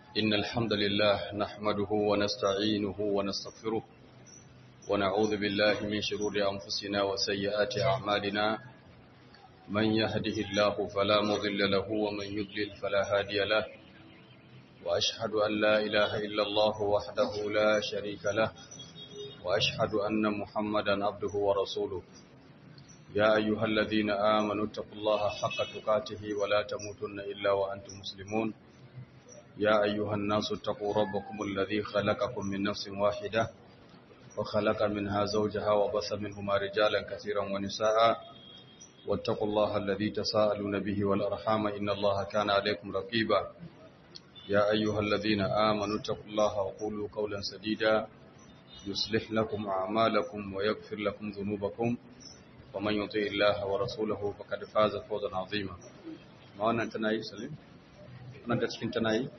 إن الحمد لله نحمده ونستعينه ونستغفره ونعوذ بالله من شرور أنفسنا وسيئات أعمالنا من يهده الله فلا مضل له ومن يضلل فلا هادي له وأشهد أن لا إله إلا الله وحده لا شريك له وأشهد أن محمدا عبده ورسوله يا أيها الذين آمنوا اتقوا الله حق تقاته ولا تموتن إلا وأنتم مسلمون يا أيها الناس اتقوا ربكم الذي خلقكم من نفس واحدة وخلق منها زوجها وبث منهما رجالا كثيرا ونساء واتقوا الله الذي تساءلون به والأرحام إن الله كان عليكم رقيبا يا أيها الذين آمنوا اتقوا الله وقولوا قولا سديدا يصلح لكم أعمالكم ويغفر لكم ذنوبكم ومن يطع الله ورسوله فقد فاز فوزا عظيما ما wannan tana yi salim wannan da cikin tana yi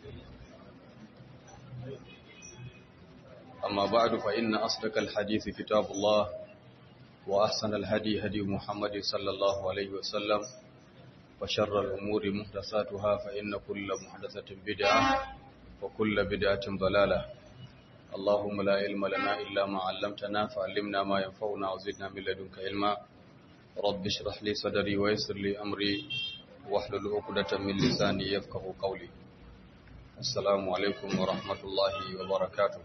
amma ba'du fa inna asdaqal hadith kitabullah wa ahsanal hadi hadi muhammad sallallahu alaihi wasallam wa sharral umuri muhdathatuha fa inna kulla muhdathatin bid'ah wa kulla bid'atin dalalah اللهم لا علم لنا إلا ما علمتنا فعلمنا ما ينفعنا وزدنا من لدنك علما رب اشرح لي صدري ويسر لي أمري واحلل عقدة من لساني يفقه قولي السلام عليكم ورحمة الله وبركاته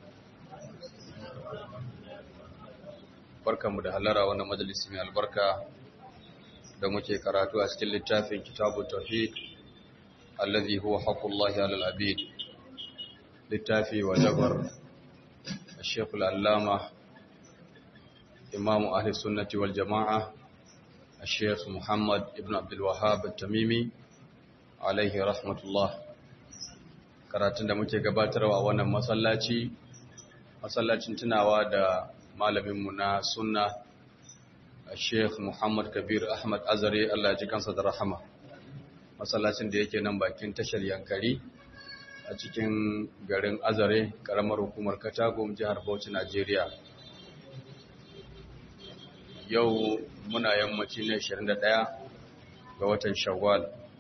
barkanmu da halara wannan majalisi mai albarka da muke karatu a cikin littafin kitabu tauhid allazi huwa haqqullahi alal abid littafi wa jabar الشيخ العلامة إمام أهل السنة والجماعة الشيخ محمد ابن عبد الوهاب التميمي عليه رحمة الله karatun da muke gabatarwa a wannan masallaci masallacin tunawa da malaminmu na sunna Sheikh Muhammad Kabir Ahmad Azare Allah ji kansa da rahama masallacin da yake nan bakin tashar Yankari a cikin garin Azare karamar hukumar Katagum jihar Bauchi Najeriya yau muna yammaci na 21 ga watan Shawwal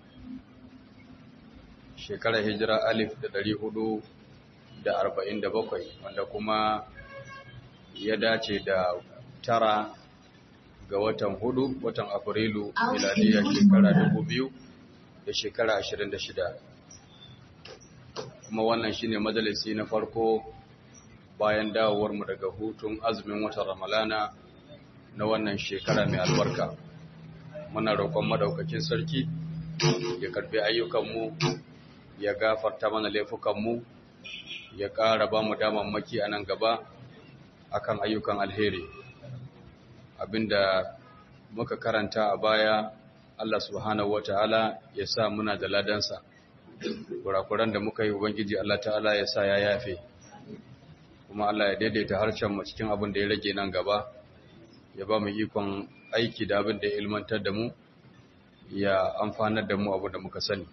shekarar hijira alif da ɗari hudu da arba'in da bakwai wanda kuma ya dace da tara ga watan hudu watan afrilu miladiyar shekara dubu biyu da shekara ashirin da shida kuma wannan shine majalisi na farko bayan dawowarmu daga hutun azumin watan ramalana na wannan shekara mai albarka muna roƙon madaukakin sarki ya karbi ayyukanmu ya gafarta mana laifukanmu ya ƙara ba mu damammaki a nan gaba akan ayyukan alheri abinda muka karanta a baya Allah subhanahu wata'ala ya sa muna da ladansa kurakuran da muka yi ubangiji Allah ta'ala ya sa ya yafe kuma Allah ya daidaita harshen mu cikin abin da ya rage nan gaba ya ba mu ikon aiki da abin da ya ilmantar da mu ya amfanar da mu abu da muka sani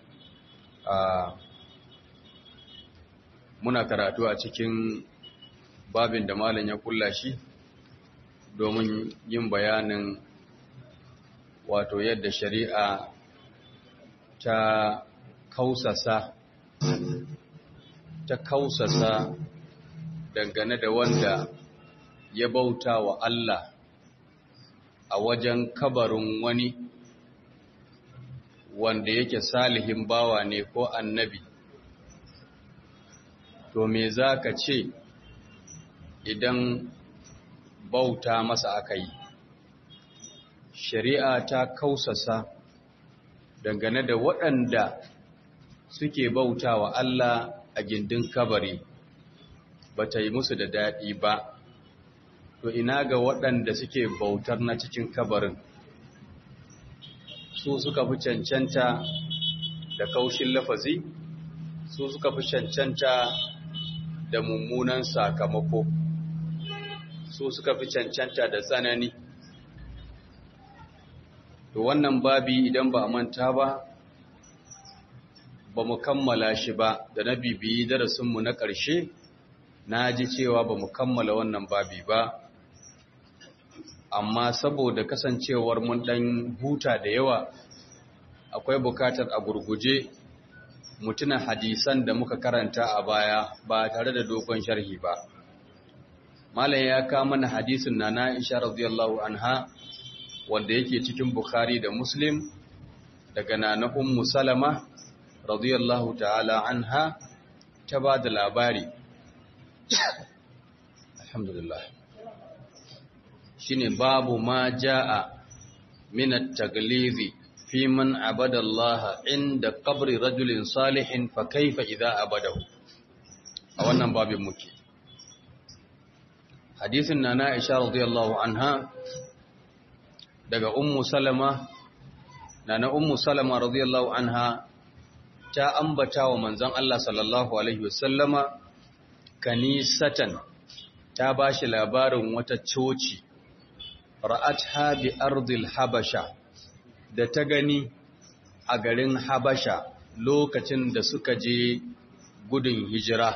muna karatu a cikin babin da malam ya kulla shi domin yin bayanin wato yadda shari'a ta kausasa ta kausasa dangane da wanda ya bauta wa Allah a wajen kabarin wani wanda yake salihin bawa ne ko annabi to me za ka ce idan bauta masa aka yi shari'a ta kausasa dangane da waɗanda suke bauta wa Allah a gindin kabari ba ta yi musu da daɗi ba to ina ga waɗanda suke bautar na cikin kabarin su suka fi cancanta da kaushin lafazi su suka fi cancanta da mummunan sakamako su suka fi cancanta da tsanani to wannan babi idan ba a manta ba ba mu kammala shi ba da na bibiyi darasinmu na ƙarshe na ji cewa ba mu kammala wannan babi ba amma saboda kasancewar mun ɗan huta da yawa akwai bukatar a gurguje mutuna hadisan da muka karanta a baya ba tare da dogon sharhi ba malam ya kawo mana hadisin na na Aisha radiyallahu anha wanda yake cikin Bukhari da Muslim daga nana Ummu Salama radiyallahu ta'ala anha ta ba da labari alhamdulillah shine babu ma jaa min at-taglizi fi man abada Allah inda qabri rajulin salihin fa kaifa idza abadahu a wannan babin muke hadisin nana Aisha radiyallahu anha daga ummu salama nana ummu salama radiyallahu anha ta ambata wa manzon Allah sallallahu alaihi wasallama kanisatan ta bashi labarin wata coci ra'atha bi ardil habasha da ta gani a garin habasha lokacin da suka je gudun hijira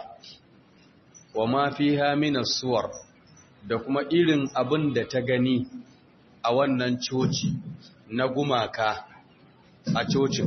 wa ma fiha min suwar da kuma irin abin da ta gani a wannan coci na gumaka a cocin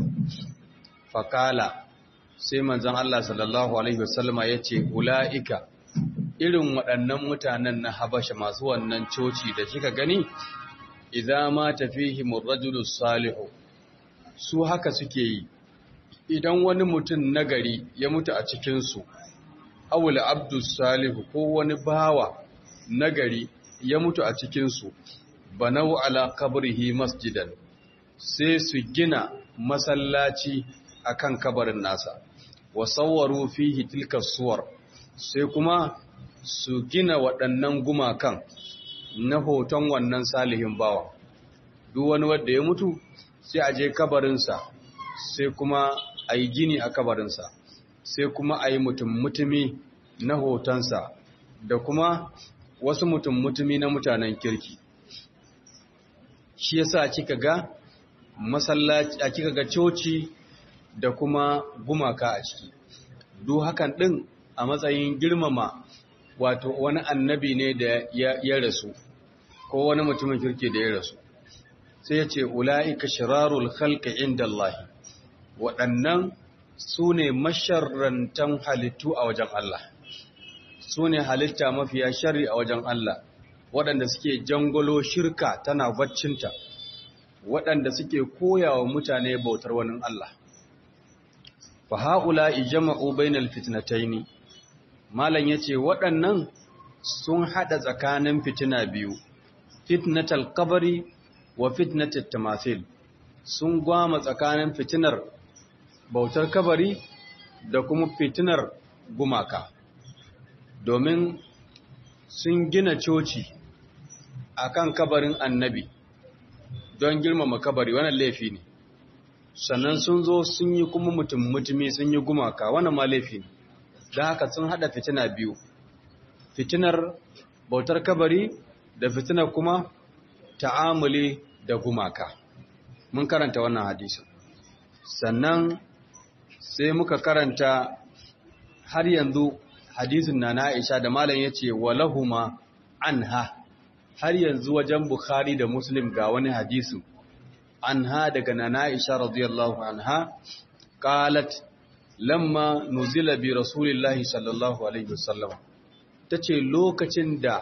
fakala sai manzon Allah sallallahu alaihi wasallama yace ulaika irin waɗannan mutanen na Habasha masu wannan coci da kika gani idza ma tafihim ar-rajulu salihu su haka suke yi idan wani mutum nagari ya mutu a cikin su awul abdu salihu ko wani bawa nagari ya mutu a cikin su banau ala qabrihi masjidan sai su gina masallaci akan kabarin nasa wa sawwaru fihi tilka suwar sai kuma su gina waɗannan gumakan na hoton wannan salihin bawa duk wani wanda ya mutu sai a je kabarinsa sai kuma a yi gini a kabarinsa sai kuma a yi mutum-mutumi na hotonsa da kuma wasu mutum-mutumi na mutanen kirki shi yasa kika ga masallaci a kika ga coci da kuma gumaka a ciki duk hakan din a matsayin girmama wato wani annabi ne da ya rasu ko wani mutumin kirki da ya rasu sai ya ce ula'ika shirarul khalqi inda Allah waɗannan su ne masharrantan halittu a wajen Allah su ne halitta mafiya shari a wajen Allah waɗanda suke jangolo shirka tana baccinta waɗanda suke koyawa mutane bautar wani Allah fa haula ijma'u bainal fitnataini malam yace waɗannan sun hada tsakanin fitina biyu fitnatal qabri wa fitnatat tamathil sun gwama tsakanin fitinar bautar kabari da kuma fitinar gumaka domin sun gina coci akan kabarin annabi don girmama kabari wannan laifi ne sannan sun zo sun yi kuma mutum mutumi sun yi gumaka wannan ma laifi ne da haka sun hada fitina biyu fitinar bautar kabari da fitinar kuma ta'amuli da gumaka mun karanta wannan hadisin sannan sai muka karanta har yanzu hadisin na Aisha da malam yace walahuma anha har yanzu wajen Bukhari da Muslim ga wani hadisin anha daga nana Aisha radiyallahu anha qalat lamma nuzila bi rasulillahi sallallahu alaihi wasallam tace lokacin da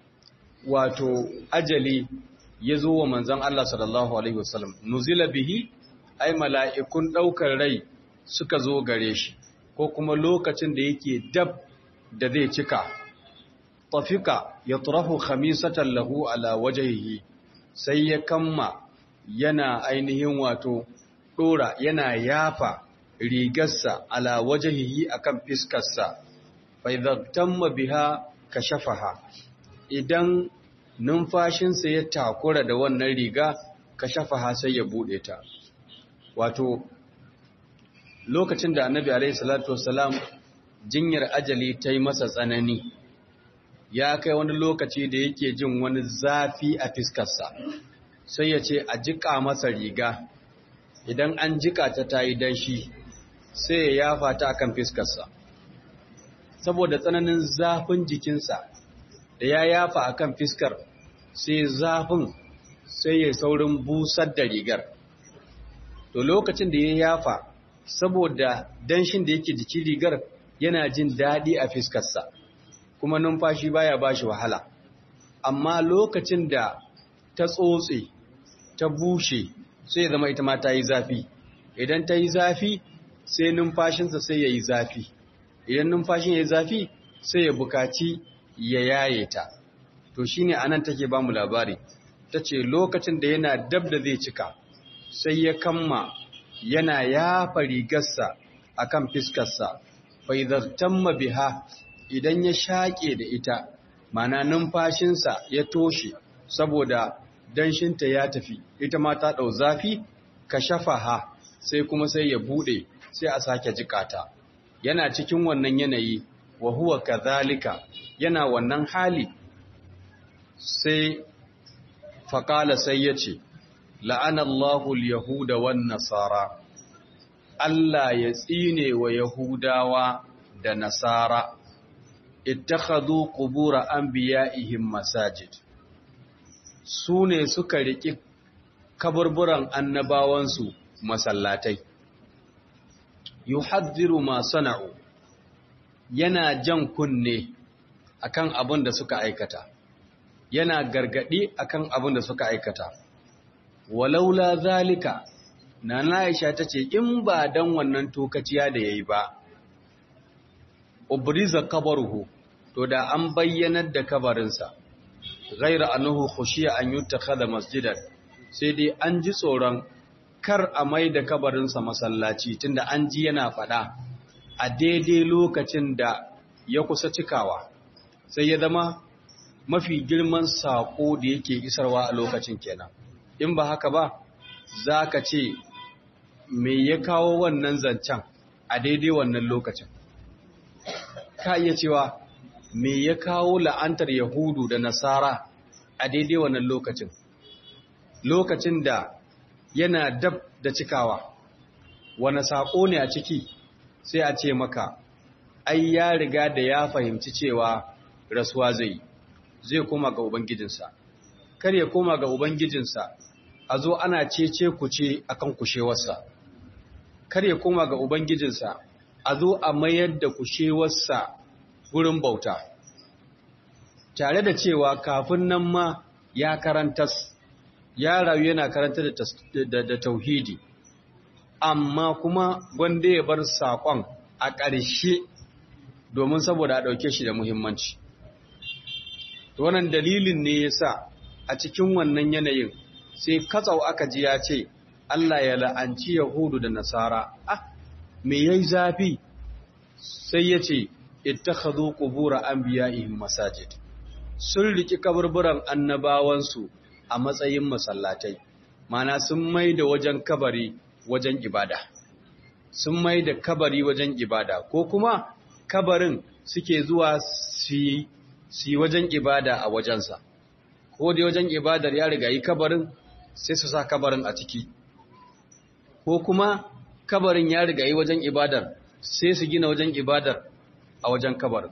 wato ajali ya zo wa manzon Allah sallallahu alaihi wasallam nuzila bihi ai mala'ikun daukar rai suka zo gare shi ko kuma lokacin da yake dab da zai cika tafika yatrahu khamisatan lahu ala wajhihi sai ya kamma yana ainihin wato dora yana yafa rigarsa ala wajhihi akan fiskarsa fa idza tamma biha kashafaha idan numfashinsa ya takura da wannan riga kashafaha sai ya bude ta wato lokacin da annabi alaihi salatu wassalam jinyar ajali ta yi masa tsanani ya kai wani lokaci da yake jin wani zafi a fiskarsa sai ya ce a jika masa riga idan an jika ta ta yi danshi sai ya yafa ta akan fiskarsa saboda tsananin zafin jikinsa da ya yafa akan fiskar sai zafin sai ya saurin busar da rigar to lokacin da ya yafa saboda danshin da yake jikin rigar yana jin daɗi a fiskarsa kuma numfashi baya bashi wahala amma lokacin da ta tsotse ta bushe sai ya zama ita ma ta yi zafi idan ta yi zafi sai numfashinsa sai ya yi zafi idan numfashin ya yi zafi sai ya bukaci ya yaye ta to shine anan take ba mu labari ta ce lokacin da yana dab da zai cika sai ya kamma yana yafa rigarsa a kan fiskarsa bai zartamma biha idan ya shaƙe da ita mana numfashinsa ya toshe saboda danshinta ya tafi ita ma ta ɗau zafi ka shafa ha sai kuma sai ya buɗe sai a sake jikata yana cikin wannan yanayi wa huwa kazalika yana wannan hali sai faƙala sai ya ce la'anallahu yahuda wan nasara Allah ya tsine wa yahudawa da nasara ittakhadhu qubura anbiya'ihim masajid su ne suka riki kaburburan annabawansu masallatai yuhaddiru ma sana'u yana jan kunne akan abin da suka aikata yana gargadi akan abin da suka aikata walaula zalika nana Aisha tace in ba dan wannan tokaciya da yayi ba ubriza kabaruhu to da an bayyanar da kabarinsa ghaira annahu khushiya an yutakhadha masjidan sai dai an ji tsoron kar a mai da kabarinsa masallaci tunda an ji yana fada a daidai lokacin da ya kusa cikawa sai ya zama mafi girman sako da yake isarwa a lokacin kenan in ba haka ba za ka ce me ya kawo wannan zancen a daidai wannan lokacin ka iya cewa me ya kawo la'antar yahudu da nasara a daidai wannan lokacin lokacin da yana dab da cikawa wani saƙo ne a ciki sai a ce maka ai ya riga da ya fahimci cewa rasuwa zai zai koma ga ubangijinsa kar ya koma ga ubangijinsa a zo ana cece kuce akan kushewarsa kar ya koma ga ubangijinsa a zo a mayar da kushewarsa gurin bauta tare da cewa kafin nan ma ya karantas ya rayu yana karanta da tauhidi amma kuma wanda ya bar saƙon a ƙarshe domin saboda a ɗauke shi da muhimmanci wannan dalilin ne ya sa a cikin wannan yanayin sai katsau aka ji ya ce Allah ya la'anci Yahudu da Nasara ah me yayi zafi sai ya ce ittakhadhu qubur anbiya'ihim masajid sun riki kaburburan annabawansu a matsayin masallatai mana sun mai da wajen kabari wajen ibada sun mai da kabari wajen ibada ko kuma kabarin suke zuwa su yi wajen ibada a wajensa ko da wajen ibadar ya riga yi kabarin sai su sa kabarin a ciki ko kuma kabarin ya riga yi wajen ibadar sai su gina wajen ibadar a wajen kabarin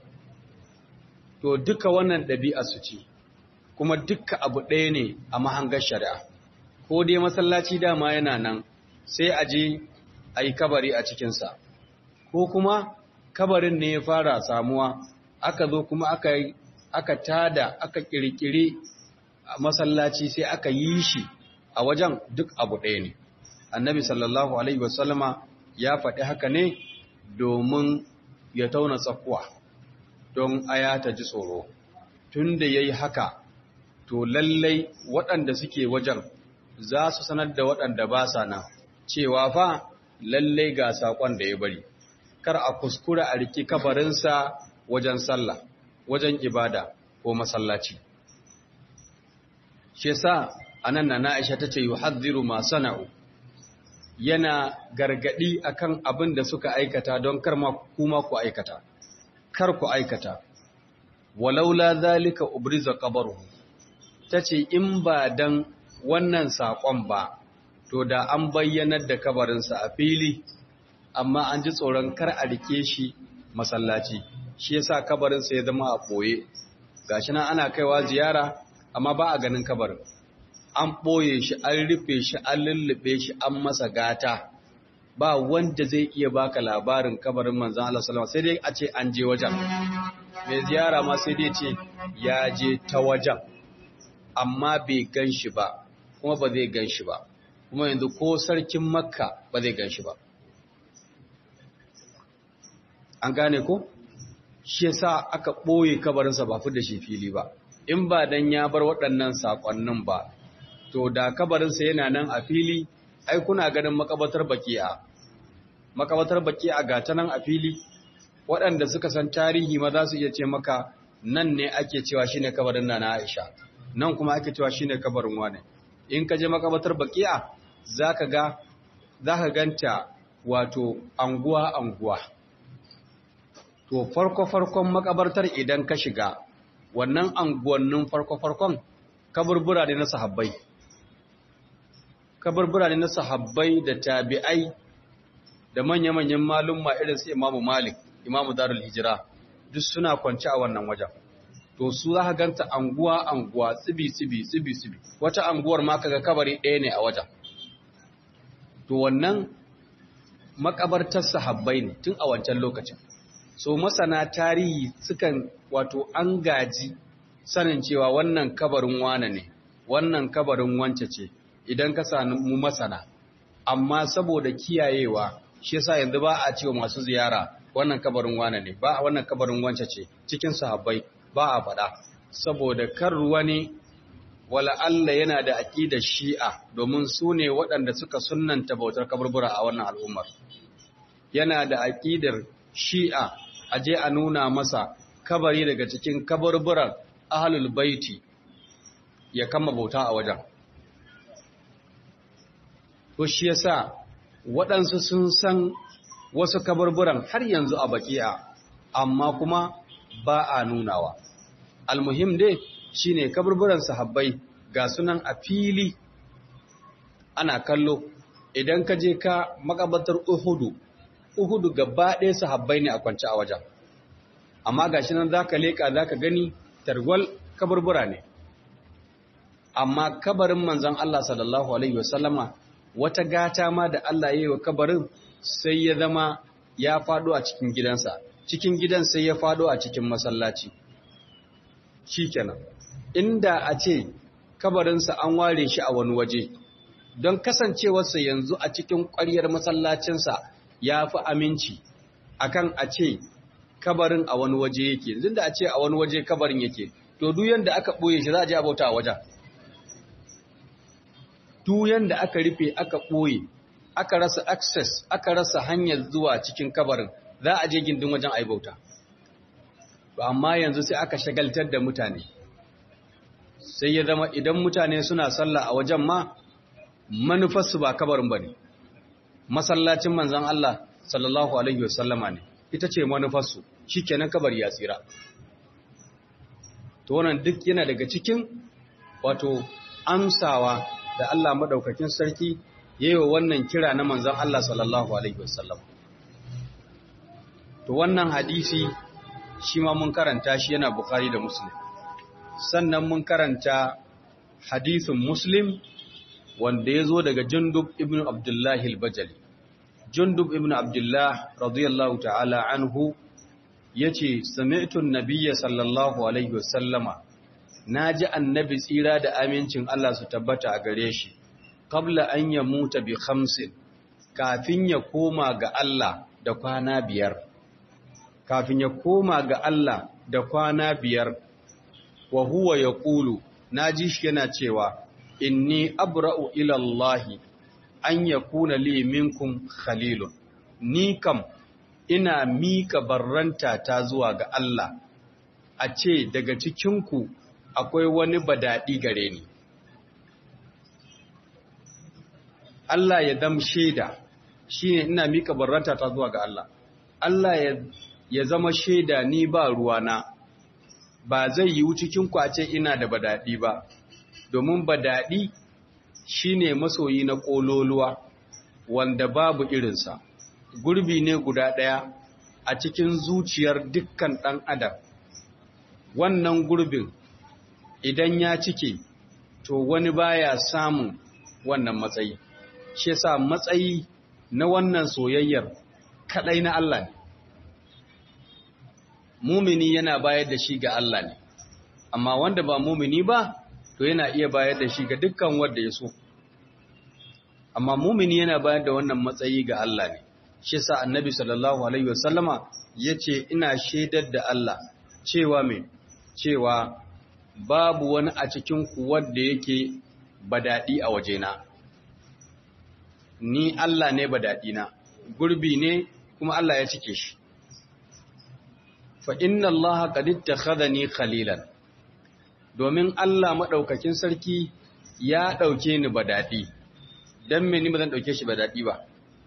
to duka wannan ɗabi'a su ce kuma duka abu ɗaya ne a mahangar shari'a ko dai masallaci dama yana nan sai a je a yi kabari a cikinsa ko kuma kabarin ne ya fara samuwa aka zo kuma aka aka tada aka kirkiri masallaci sai aka yi shi a wajen duk abu ɗaya ne annabi sallallahu alaihi wasallama ya faɗi haka ne domin ya tauna tsakuwa don aya ta ji tsoro tun da ya yi haka to lallai waɗanda suke wajen za su sanar da waɗanda ba sa nan cewa fa lallai ga saƙon da ya bari kar a kuskura a riki kabarinsa wajen sallah wajen ibada ko masallaci shi yasa anan na Aisha tace yuhadhiru ma sana'u yana gargadi akan abin da suka aikata don kar ma kuma ku aikata kar ku aikata walaula zalika ubriza qabruhu tace in ba dan wannan sakon ba to da an bayyanar da kabarinsa a fili amma an ji tsoron kar a rike shi masallaci shi yasa kabarinsa ya zama a ɓoye gashi nan ana kaiwa ziyara amma ba a ganin kabarin an ɓoye shi an rufe shi an lullube shi an masa gata ba wanda zai iya baka labarin kabarin manzon Allah sallallahu sai dai a ce an je wajen mai ziyara ma sai dai ce ya je ta wajen amma bai gan shi ba kuma ba zai gan shi ba kuma yanzu ko sarkin makka ba zai gan shi ba an gane ko shi yasa aka ɓoye kabarinsa ba fi da shi fili ba in ba dan ya bar waɗannan saƙonnin ba to da kabarinsa yana nan a fili ai kuna ganin makabatar baki'a makabatar baki'a ga ta nan a fili waɗanda suka san tarihi ma za su iya ce maka nan ne ake cewa shine kabarin na Aisha nan kuma ake cewa shine kabarin wane in ka je makabatar baki'a zaka ga zaka ganta wato anguwa anguwa to farko farkon makabartar idan ka shiga wannan anguwannin farko farkon kaburbura ne na sahabbai kaburbura ne na sahabbai da tabi'ai da manya-manyan malumma irin su Imamu Malik Imamu Darul Hijira duk suna kwance a wannan wajen to su za ka ganta anguwa anguwa tsibi tsibi tsibi tsibi wata anguwar ma kaga kabari ɗaya ne a wajen to wannan makabartar sahabbai ne tun a wancan lokacin so masana tarihi sukan wato an gaji sanin cewa wannan kabarin wane ne wannan kabarin wance ce idan ka mu masana amma saboda kiyayewa shi yasa yanzu ba a cewa masu ziyara wannan kabarin wane ne ba wannan kabarin wance ce cikin sahabbai ba a faɗa saboda kar wani wala Allah yana da aqidar Shi'a domin su ne waɗanda suka sunnanta bautar kaburbura a wannan al'ummar yana da aqidar Shi'a aje a nuna masa kabari daga cikin kaburburan ahlul baiti ya kama bauta a wajen to shi yasa waɗansu sun san wasu kaburburan har yanzu a baki'a amma kuma ba a nunawa almuhim dai shine kaburburan sahabbai ga sunan a fili ana kallo idan ka je ka makabatar uhudu uhudu gaba ɗaya sahabbai ne a kwance a wajen amma gashi nan zaka leka zaka gani tarwal kaburbura ne amma kabarin manzon Allah sallallahu alaihi wasallama wata gata ma da Allah ya yi wa kabarin sai ya zama ya fado a cikin gidansa cikin gidan sai ya fado a cikin masallaci shikenan inda a ce kabarinsa an ware shi a wani waje don kasancewarsa yanzu a cikin ƙwaryar masallacinsa ya fi aminci akan a ce kabarin a wani waje yake yanzu da a ce a wani waje kabarin yake to duk yanda aka ɓoye shi za a je a bauta a wajen duk yanda aka rufe aka ɓoye aka rasa access aka rasa hanyar zuwa cikin kabarin za a je gindin wajen a yi bauta amma yanzu sai aka shagaltar da mutane sai ya zama idan mutane suna sallah a wajen ma manufarsu ba kabarin ba ne masallacin manzan Allah sallallahu alaihi wasallama ne ita ce manufarsu shi kenan kabari ya tsira to wannan duk yana daga cikin wato amsawa da Allah madaukakin sarki yayi wa wannan kira na manzon Allah sallallahu alaihi wasallam to wannan hadisi shi ma mun karanta shi yana Bukhari da Muslim sannan mun karanta hadisin Muslim wanda ya zo daga Jundub ibn Abdullah al-Bajali Jundub ibn Abdullah radiyallahu ta'ala anhu yace sami'tu an-nabiyya sallallahu alaihi wasallama naji annabi tsira da amincin Allah su tabbata a gare shi qabla an yamuta bi khamsin kafin ya koma ga Allah da kwana biyar kafin ya koma ga Allah da kwana biyar wa huwa yaqulu naji shi yana cewa inni abra'u ila Allah an yakuna li minkum khalilun ni kam ina mika barranta ta zuwa ga Allah a ce daga cikinku akwai wani badadi gare ni Allah ya dam shaida shine ina mika barranta ta zuwa ga Allah Allah ya ya zama shaida ni ba ruwana ba zai yi cikinku a ce ina da badadi ba domin badadi shine masoyi na kololuwa wanda babu irinsa gurbi ne guda ɗaya a cikin zuciyar dukkan ɗan adam wannan gurbin idan ya cike to wani baya samun wannan matsayi shi yasa matsayi na wannan soyayyar kadai na Allah ne mumini yana bayar da shi ga Allah ne amma wanda ba mumini ba to yana iya bayar da shi ga dukkan wanda ya so amma mumini yana bayar da wannan matsayi ga Allah ne shi sa annabi sallallahu alaihi wasallama yace ina shaidar da Allah cewa me cewa babu wani a cikin ku wanda yake badadi a wajena ni Allah ne badadi na gurbi ne kuma Allah ya cike shi fa inna Allah qad ittakhadhani khalilan domin Allah madaukakin sarki ya dauke ni badadi dan me ni ba zan dauke shi badadi ba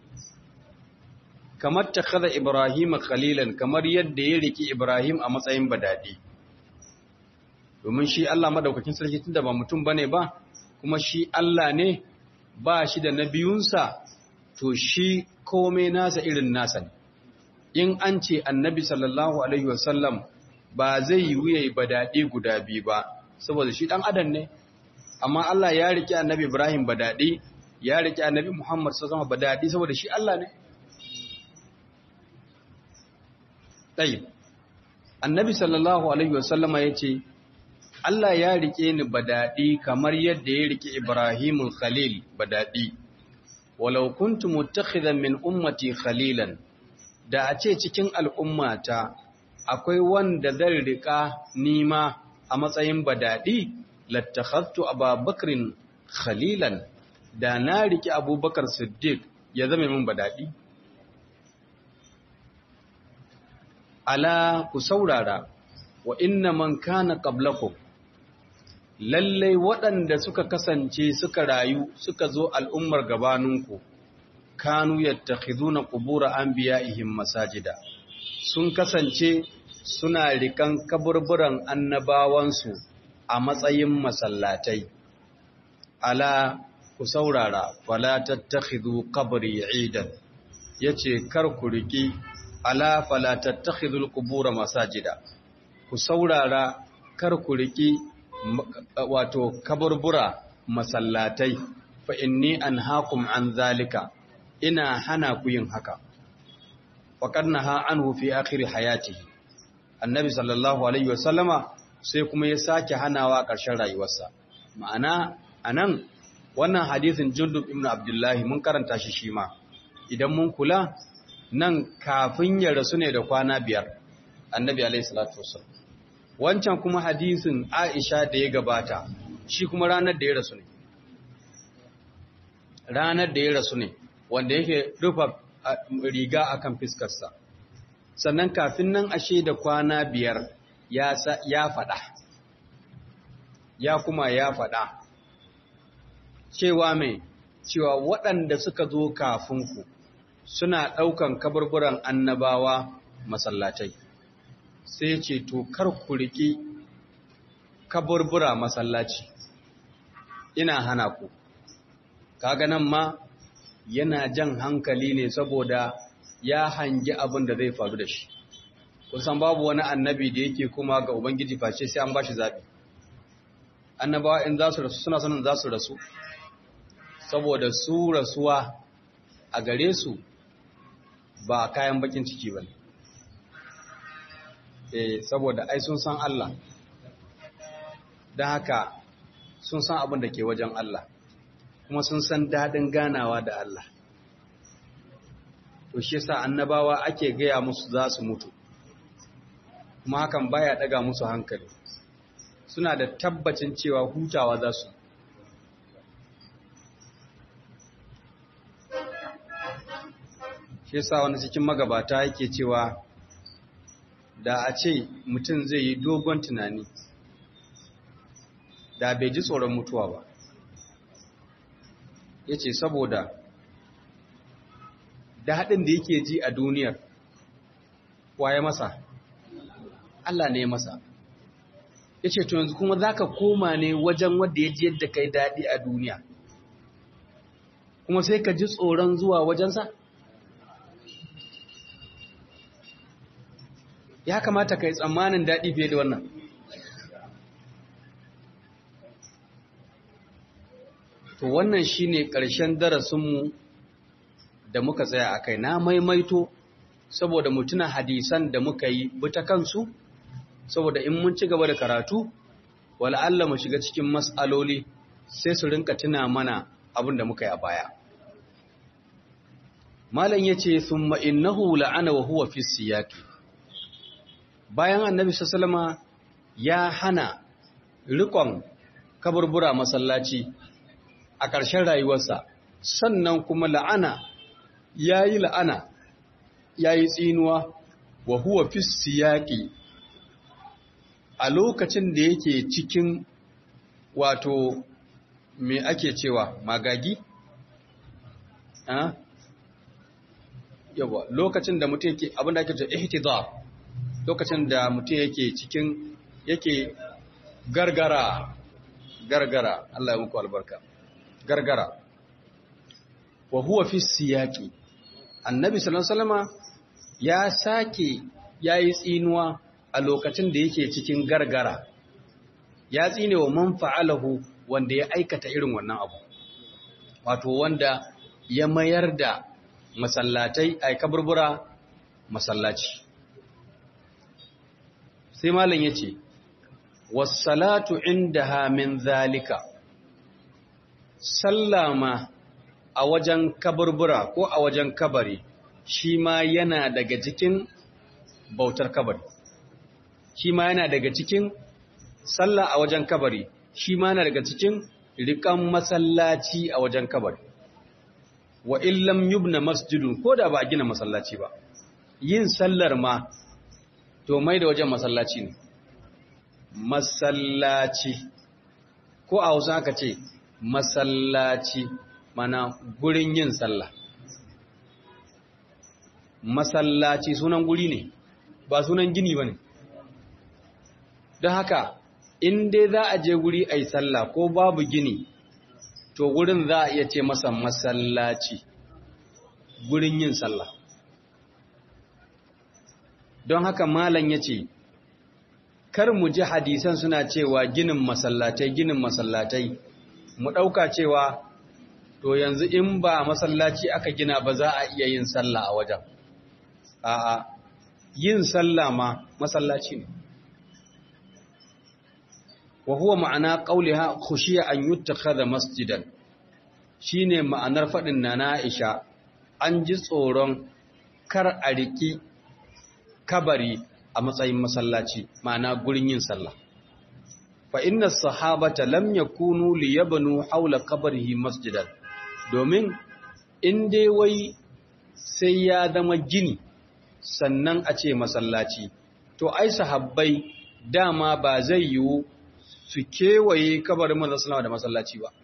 kamar takhadha Ibrahim khalilan kamar yadda ya riki Ibrahim a matsayin badadi domin shi Allah madaukakin sarki tunda ba mutum bane ba kuma shi Allah ne ba shi da nabiyunsa to shi komai nasa irin nasa ne in an ce annabi sallallahu alaihi wasallam ba zai yi wuya ba daɗi guda biyu ba saboda shi ɗan adam ne amma Allah ya riƙe annabi Ibrahim ba daɗi ya riƙe annabi Muhammad sallallahu alaihi ba daɗi saboda shi Allah ne ɗai annabi sallallahu alaihi wasallama ya ce Allah ya riƙe ni ba daɗi kamar yadda ya riƙe Ibrahimul Khalil ba daɗi walau kuntu muttakhidan min ummati khalilan da a ce cikin al'ummata akwai wanda zan riƙa nima a matsayin badaɗi lattakhattu ababakrin khalilan da na riƙe abubakar siddiq ya zama min badaɗi ala ku saurara wa inna man kana qablakum lallai waɗanda suka kasance suka rayu suka zo al'ummar gabaninku kanu yattakhiduna qubura anbiya'ihim masajida sun kasance suna rikan kaburburan annabawansu a matsayin masallatai ala ku saurara fala tattakhidhu qabri 'idan yace kar ku riki ala fala tattakhidhul qubura masajida ku saurara kar ku riki wato kaburbura masallatai fa inni anhaakum an zalika ina hana ku yin haka faqad naha anhu fi akhir hayatihi annabi sallallahu alaihi wasallama sai kuma ya sake hanawa ƙarshen rayuwarsa ma'ana anan wannan hadisin jundub ibn abdullahi mun karanta shi shi ma idan mun kula nan kafin ya rasu ne da kwana biyar annabi alaihi salatu wasallam wancan kuma hadisin aisha da ya gabata shi kuma ranar da ya rasu ne ranar da ya rasu ne wanda yake rufa riga akan fiskarsa sannan kafin nan ashe da kwana biyar ya faɗa ya kuma ya faɗa cewa mai cewa waɗanda suka zo kafinku suna ɗaukan kaburburan annabawa masallatai sai ce to kar ku riƙi kaburbura masallaci ina hana ku kaga nan ma yana jan hankali ne saboda ya hangi abin da zai faru da shi kusan babu wani annabi da yake kuma ga ubangiji face sai an bashi zabi annabawa in za su rasu suna sanin za su rasu saboda su rasuwa a gare su ba kayan bakin ciki ba ne eh saboda ai sun san Allah don haka sun san abin da ke wajen Allah kuma sun san daɗin ganawa da Allah to shi yasa annabawa ake gaya musu za su mutu kuma hakan baya daga musu hankali suna da tabbacin cewa hutawa za su shi yasa wani cikin magabata yake cewa da a ce mutum zai yi dogon tunani da bai ji tsoron mutuwa ba ya ce saboda daɗin da yake ji a duniyar waye masa Allah ne masa ya ce to yanzu kuma za ka koma ne wajen wadda ya ji yadda kai daɗi a duniya kuma sai ka ji tsoron zuwa wajensa ya kamata ka yi tsammanin daɗi fiye da wannan to wannan shine ƙarshen darasinmu da muka tsaya a kai na maimaito saboda mutuna hadisan da muka yi buta kansu saboda in mun ci gaba da karatu Allah mu shiga cikin mas'aloli sai su rinka tuna mana abin da muka yi a baya malam yace thumma innahu la'ana wa huwa fi siyaqi bayan annabi sallallahu ya hana rikon kaburbura masallaci a ƙarshen rayuwarsa sannan kuma la'ana yayi la'ana yayi tsinuwa wa huwa fi siyaqi a lokacin da yake cikin wato me ake cewa magagi yawa lokacin da mutum yake abin da ake ce ihtidar lokacin da mutum yake cikin yake gargara gargara Allah ya muku albarka gargara wa huwa fi siyaqi annabi sallallahu alaihi wasallama ya sake yayi tsinuwa a lokacin da yake cikin gargara ya tsine wa man fa'alahu wanda ya aikata irin wannan abu wato wanda ya mayar da masallatai ai kaburbura masallaci sai malam yace was-salatu indaha min zalika sallama a wajen kaburbura ko a wajen kabari shi ma yana daga cikin bautar kabari shi ma yana daga cikin sallah a wajen kabari shi ma yana daga cikin rikan masallaci a wajen kabari wa illam yubna masjidun ko da ba a gina masallaci ba yin sallar ma to mai da wajen masallaci ne masallaci ko a hausa aka ce masallaci mana gurin yin sallah masallaci sunan guri ne ba sunan gini ba ne don haka in dai za a je guri a yi sallah ko babu gini to gurin za a iya ce masa masallaci gurin yin sallah don haka malam ya ce kar mu ji hadisan suna cewa ginin masallatai ginin masallatai mu ɗauka cewa to yanzu in ba masallaci aka gina ba za a iya yin sallah a wajen a'a yin sallah ma masallaci ne wa huwa ma'ana qauliha khushiya an yuttakhadha masjidan shine ma'anar fadin na Aisha an ji tsoron kar a riki kabari a matsayin masallaci ma'ana gurin yin sallah fa inna sahabata lam yakunu liyabnu hawla qabrihi masjidan domin in dai wai sai ya zama gini sannan a ce masallaci to ai sahabbai dama ba zai yiwu su kewaye kabarin manzon sallama da masallaci ba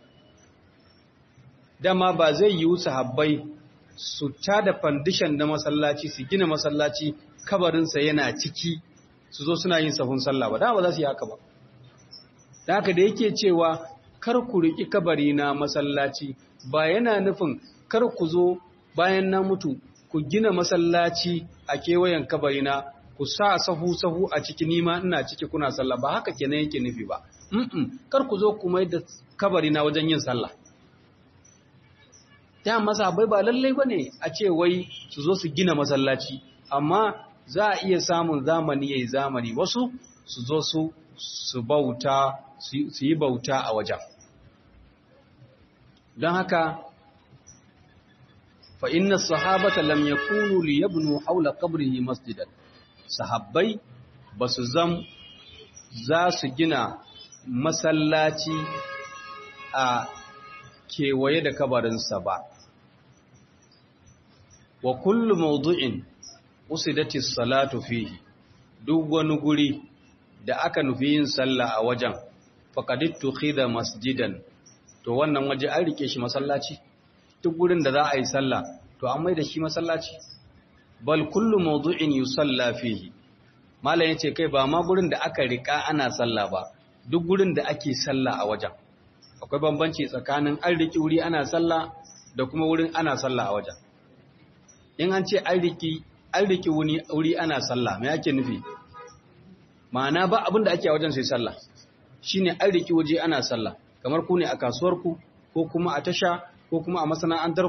dama ba zai yiwu sahabbai su tada fandishan da masallaci su gina masallaci kabarinsa yana ciki su zo suna yin sahun sallah ba dama ba za su yi haka ba da haka da yake cewa kar ku riƙi kabari na masallaci ba yana nufin kar ku zo bayan na mutu ku gina masallaci a kewayen kabari na ku sa sahu-sahu a ciki nima ina ciki kuna sallah ba haka kenan yake nufi ba mm kar ku zo ku mai da kabari na wajen yin sallah ta masa bai ba lallai bane a ce wai su zo su gina masallaci amma za a iya samun zamani yayi zamani wasu su zo su su bauta su yi bauta a wajen don haka fa inna sahabata lam yakunu liyabnu hawla qabrihi masjidan sahabbai basu zam za su gina masallaci a kewaye da kabarinsa ba wa kullu mawdu'in usidati salatu fihi duk wani guri da aka nufi yin sallah a wajen faqadittu khida masjidan to wannan waje an rike shi masallaci duk gurin da za a yi sallah to an maida shi masallaci bal kullu mawdu'in yusalla fihi malam yace kai ba ma gurin da aka rika ana sallah ba duk gurin da ake sallah a wajen akwai bambanci tsakanin an riki wuri ana sallah da kuma wurin ana sallah a wajen in an ce an riki an riki wuri ana sallah me yake nufi ma'ana ba abin da ake a wajen sai sallah shine an riki waje ana sallah kamar ku ne a kasuwarku ko kuma a tasha ko kuma a masana'antarku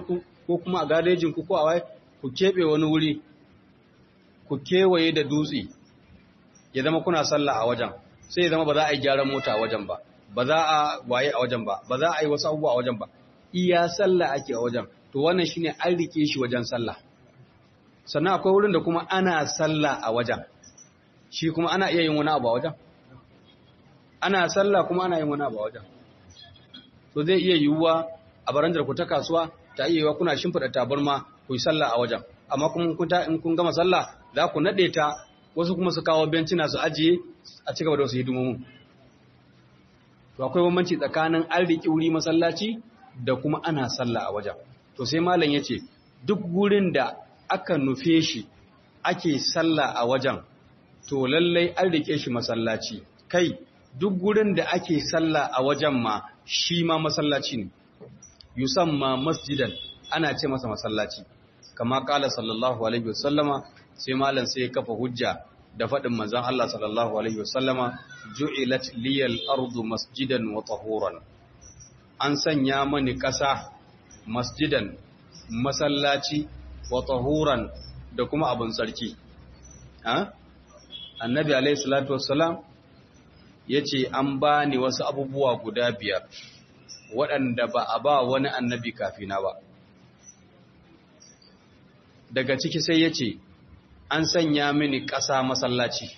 ko kuma a garejin ku ko a wai ku keɓe wani wuri ku kewaye da dutse ya zama kuna sallah a wajen sai ya zama ba za a yi gyaran mota a wajen ba ba za a waye a wajen ba ba za a yi wasu abubuwa a wajen ba iya sallah ake a wajen to wannan shine an rike shi wajen sallah sannan akwai wurin da kuma ana sallah a wajen shi kuma ana iya yin wani abu a wajen ana sallah kuma ana yin wani abu a wajen to zai iya yiwuwa a baranjar ku ta kasuwa ta iya yiwuwa kuna shimfiɗa tabarma ku yi sallah a wajen amma kuma in kun gama sallah za ku naɗe ta wasu kuma su kawo bencina su ajiye a ci gaba da wasu hidimomin to akwai bambanci tsakanin an riƙi wuri masallaci da kuma ana sallah a wajen to sai malam ya ce duk wurin da aka nufe shi ake sallah a wajen to lallai an riƙe shi masallaci kai duk wurin da ake sallah a wajen ma shi ma masallaci ne yusamma masjidan ana ce masa masallaci kama kala sallallahu alaihi wasallama sai malam sai ya kafa hujja da faɗin manzon Allah sallallahu alaihi wasallama ju'ilat liyal ardu masjidan wa tahuran an sanya mani ƙasa masjidan masallaci wa tahuran da kuma abin sarki ha annabi alaihi salatu wassalam yace an bani wasu abubuwa guda biyar waɗanda ba a ba wani annabi kafina ba daga ciki sai ya ce an sanya mini ƙasa masallaci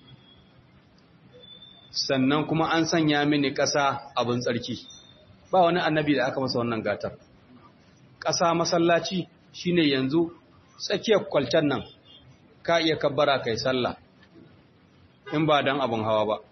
sannan kuma an sanya mini ƙasa abin tsarki ba wani annabi da aka masa wannan gatar ƙasa masallaci shine yanzu tsakiyar kwaltar nan ka iya kabbara kai sallah in ba don abin hawa ba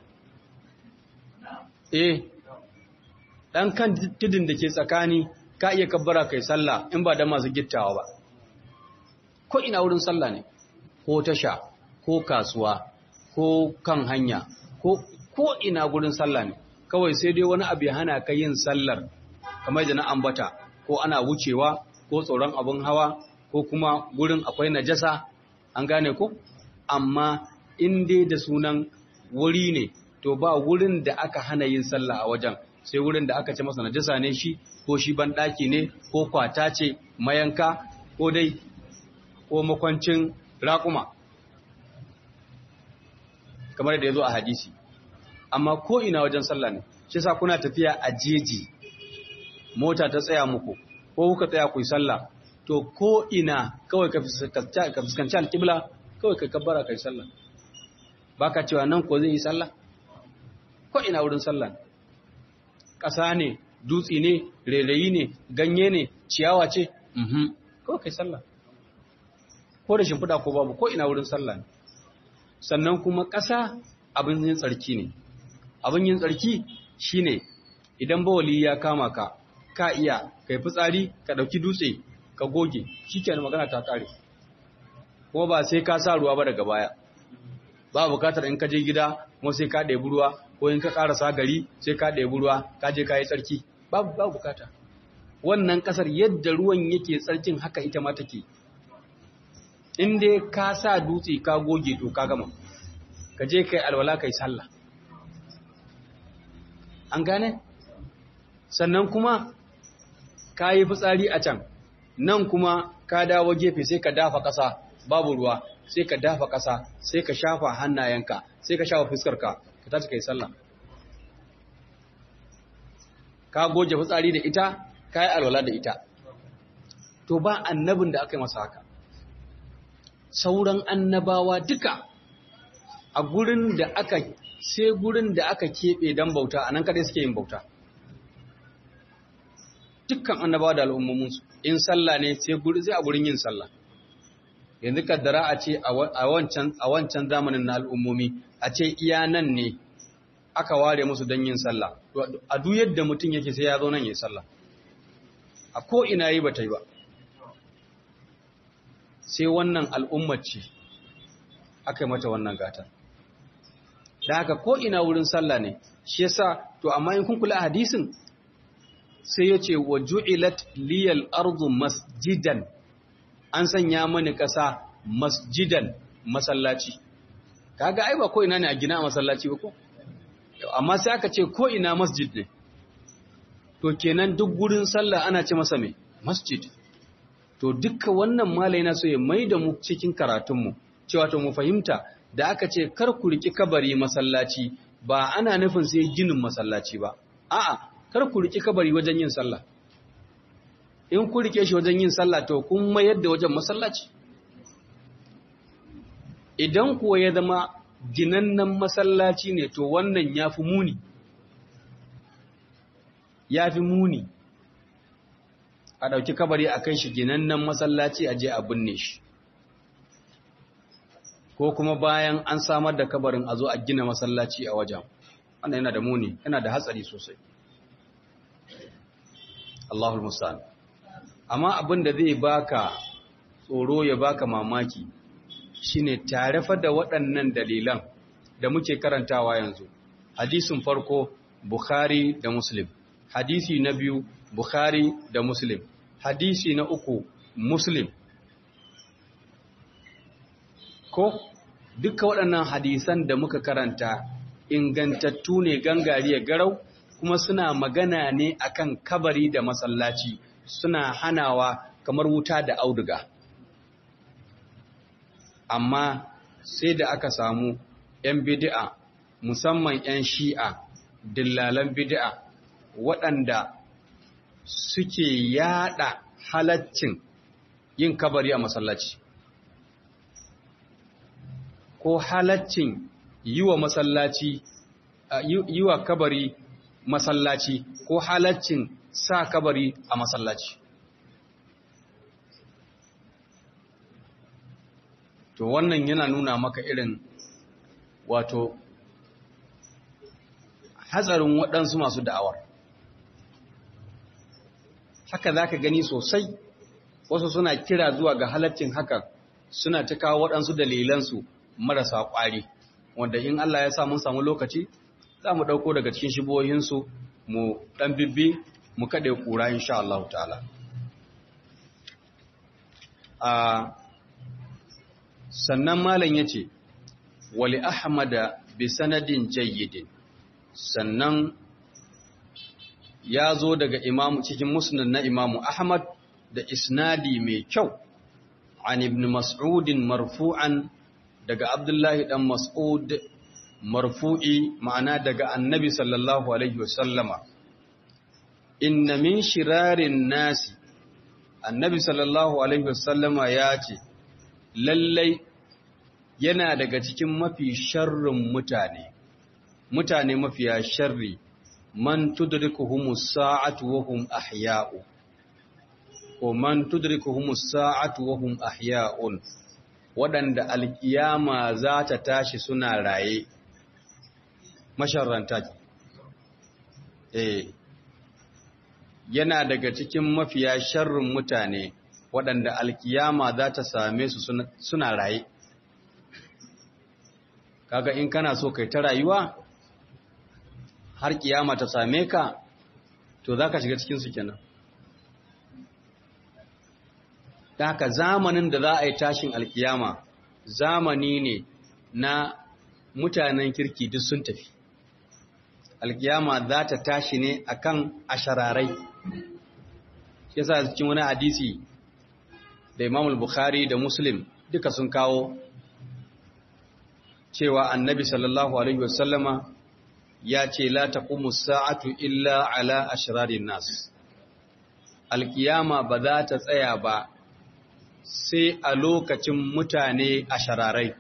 eh ɗan kan tudun da ke tsakani ka iya kabbara kai sallah in ba da masu gittawa ba ko ina wurin sallah ne ko tasha ko kasuwa ko kan hanya ko ko ina gurin sallah ne kawai sai dai wani abu ya hana ka yin sallar kamar da na ambata ko ana wucewa ko tsoron abin hawa ko kuma gurin akwai najasa an gane ko amma in dai da sunan wuri ne to ba wurin da aka hana yin sallah a wajen sai wurin da aka ce masa najasa ne shi ko shi banɗaki ne ko kwata ce mayanka ko dai ko makwancin raƙuma kamar da ya zo a hadisi amma ko ina wajen sallah ne shi sa kuna tafiya a jeji mota ta tsaya muku ko kuka tsaya ku yi sallah to ko ina kawai ka fuskanci alƙibla kawai ka kabbara ka yi sallah ba ka cewa nan ko zai yi sallah ko ina wurin sallah ƙasa ne dutse ne rairayi ne ganye ne ciyawa ce mhm kawai kai sallah ko da shimfiɗa ko babu ko ina wurin sallah ne sannan kuma ƙasa abin yin tsarki ne abin yin tsarki shine idan bawali ya kama ka ka iya kai fitsari ka ɗauki dutse ka goge shikenan magana ta kare kuma ba sai ka sa ruwa ba daga baya ba bukatar in ka je gida kuma sai ka ɗebi ruwa ko in ka ƙarasa gari sai ka ɗebi ruwa ka je ka yi tsarki babu babu bukata wannan ƙasar yadda ruwan yake tsarkin haka ita ma take in dai ka sa dutse ka goge to ka gama ka je kai alwala kai sallah an gane sannan kuma ka yi fitsari a can nan kuma ka dawo gefe sai ka dafa ƙasa babu ruwa sai ka dafa ƙasa sai ka shafa hannayenka sai ka shafa fuskarka ka tashi kai sallah ka goge fitsari da ita ka yi alwala da ita to ba annabin da aka yi masa haka sauran annabawa duka a gurin da aka sai gurin da aka keɓe don bauta a nan kadai suke yin bauta dukkan annabawa da al'ummominsu in sallah ne sai a gurin yin sallah yanzu kaddara a ce a wancan zamanin na al'ummomi a ce iya nan ne aka ware musu don yin sallah a duk yadda mutum yake sai ya zo nan yi sallah a ko ina yi ba ta yi ba sai wannan al'ummar ce aka yi mata wannan gata da haka ko ina wurin sallah ne shi yasa to amma in kun kula hadisin sai ya ce wa ju'ilat liyal ardu masjidan an sanya mani ƙasa masjidan masallaci kaga ai ba ko ina ne a gina a masallaci ba ko amma sai aka ce ko ina masjid ne to kenan duk gurin sallah ana ce masa me masjid to dukka wannan malai na so ya mai da mu cikin karatunmu cewa to mu fahimta da aka ce kar ku riki kabari masallaci ba ana nufin sai ginin masallaci ba a'a kar ku riki kabari wajen yin sallah in ku rike shi wajen yin sallah to kun mayar da wajen masallaci idan kuwa ya zama ginannen masallaci ne to wannan ya fi muni ya fi muni a ɗauki kabari a kai shi ginannen masallaci a je a binne shi ko kuma bayan an samar da kabarin a zo a gina masallaci a wajen wannan yana da muni yana da hatsari sosai Allahul Musta'an amma abin da zai baka tsoro ya baka mamaki shine tare fa da waɗannan dalilan da muke karantawa yanzu hadisin farko Bukhari da Muslim hadisi na biyu Bukhari da Muslim hadisi na uku Muslim ko duka waɗannan hadisan da muka karanta ingantattu ne gangariya garau kuma suna magana ne akan kabari da masallaci suna hanawa kamar wuta da auduga amma sai da aka samu 'yan bid'a musamman 'yan shi'a dillalan bid'a waɗanda suke yada halaccin yin kabari a masallaci ko halaccin yi wa masallaci yi wa kabari masallaci ko halaccin sa kabari a masallaci to wannan yana nuna maka irin wato hatsarin waɗansu masu da'awar haka za ka gani sosai wasu suna kira zuwa ga halaccin hakan suna ta kawo waɗansu dalilansu marasa ƙwari wanda in Allah ya sa mun samu lokaci za mu ɗauko daga cikin shibohinsu mu ɗan bibbi mu kaɗe ƙura insha Allah ta'ala sannan malam ya ce wali ahmada bi sanadin jayyidin sannan ya zo daga imamu cikin musnad na imamu ahmad da isnadi mai kyau an ibn mas'udin marfu'an daga abdullahi dan mas'ud marfu'i ma'ana daga annabi sallallahu alaihi wasallama inna min shirarin nasi annabi sallallahu alaihi wasallama ya ce lallai yana daga cikin mafi sharrin mutane mutane mafiya sharri man tudrikuhumus sa'atu wa hum ahya'u ko man tudrikuhumus sa'atu wa hum ahya'un waɗanda alkiyama za ta tashi suna raye masharranta eh yana daga cikin mafiya sharrin mutane waɗanda alkiyama za ta same su suna raye kaga in kana so kai ta rayuwa har kiyama ta same ka to za ka shiga cikinsu kenan da haka zamanin da za a yi tashin alkiyama zamani ne na mutanen kirki duk sun tafi alkiyama za ta tashi ne akan ashararai shi yasa cikin wani hadisi da Imam Bukhari da Muslim duka sun kawo cewa Annabi sallallahu alaihi wasallama ya ce la taqumu sa'atu illa ala ashrarin nas alkiyama ba za ta tsaya ba sai a lokacin mutane ashararai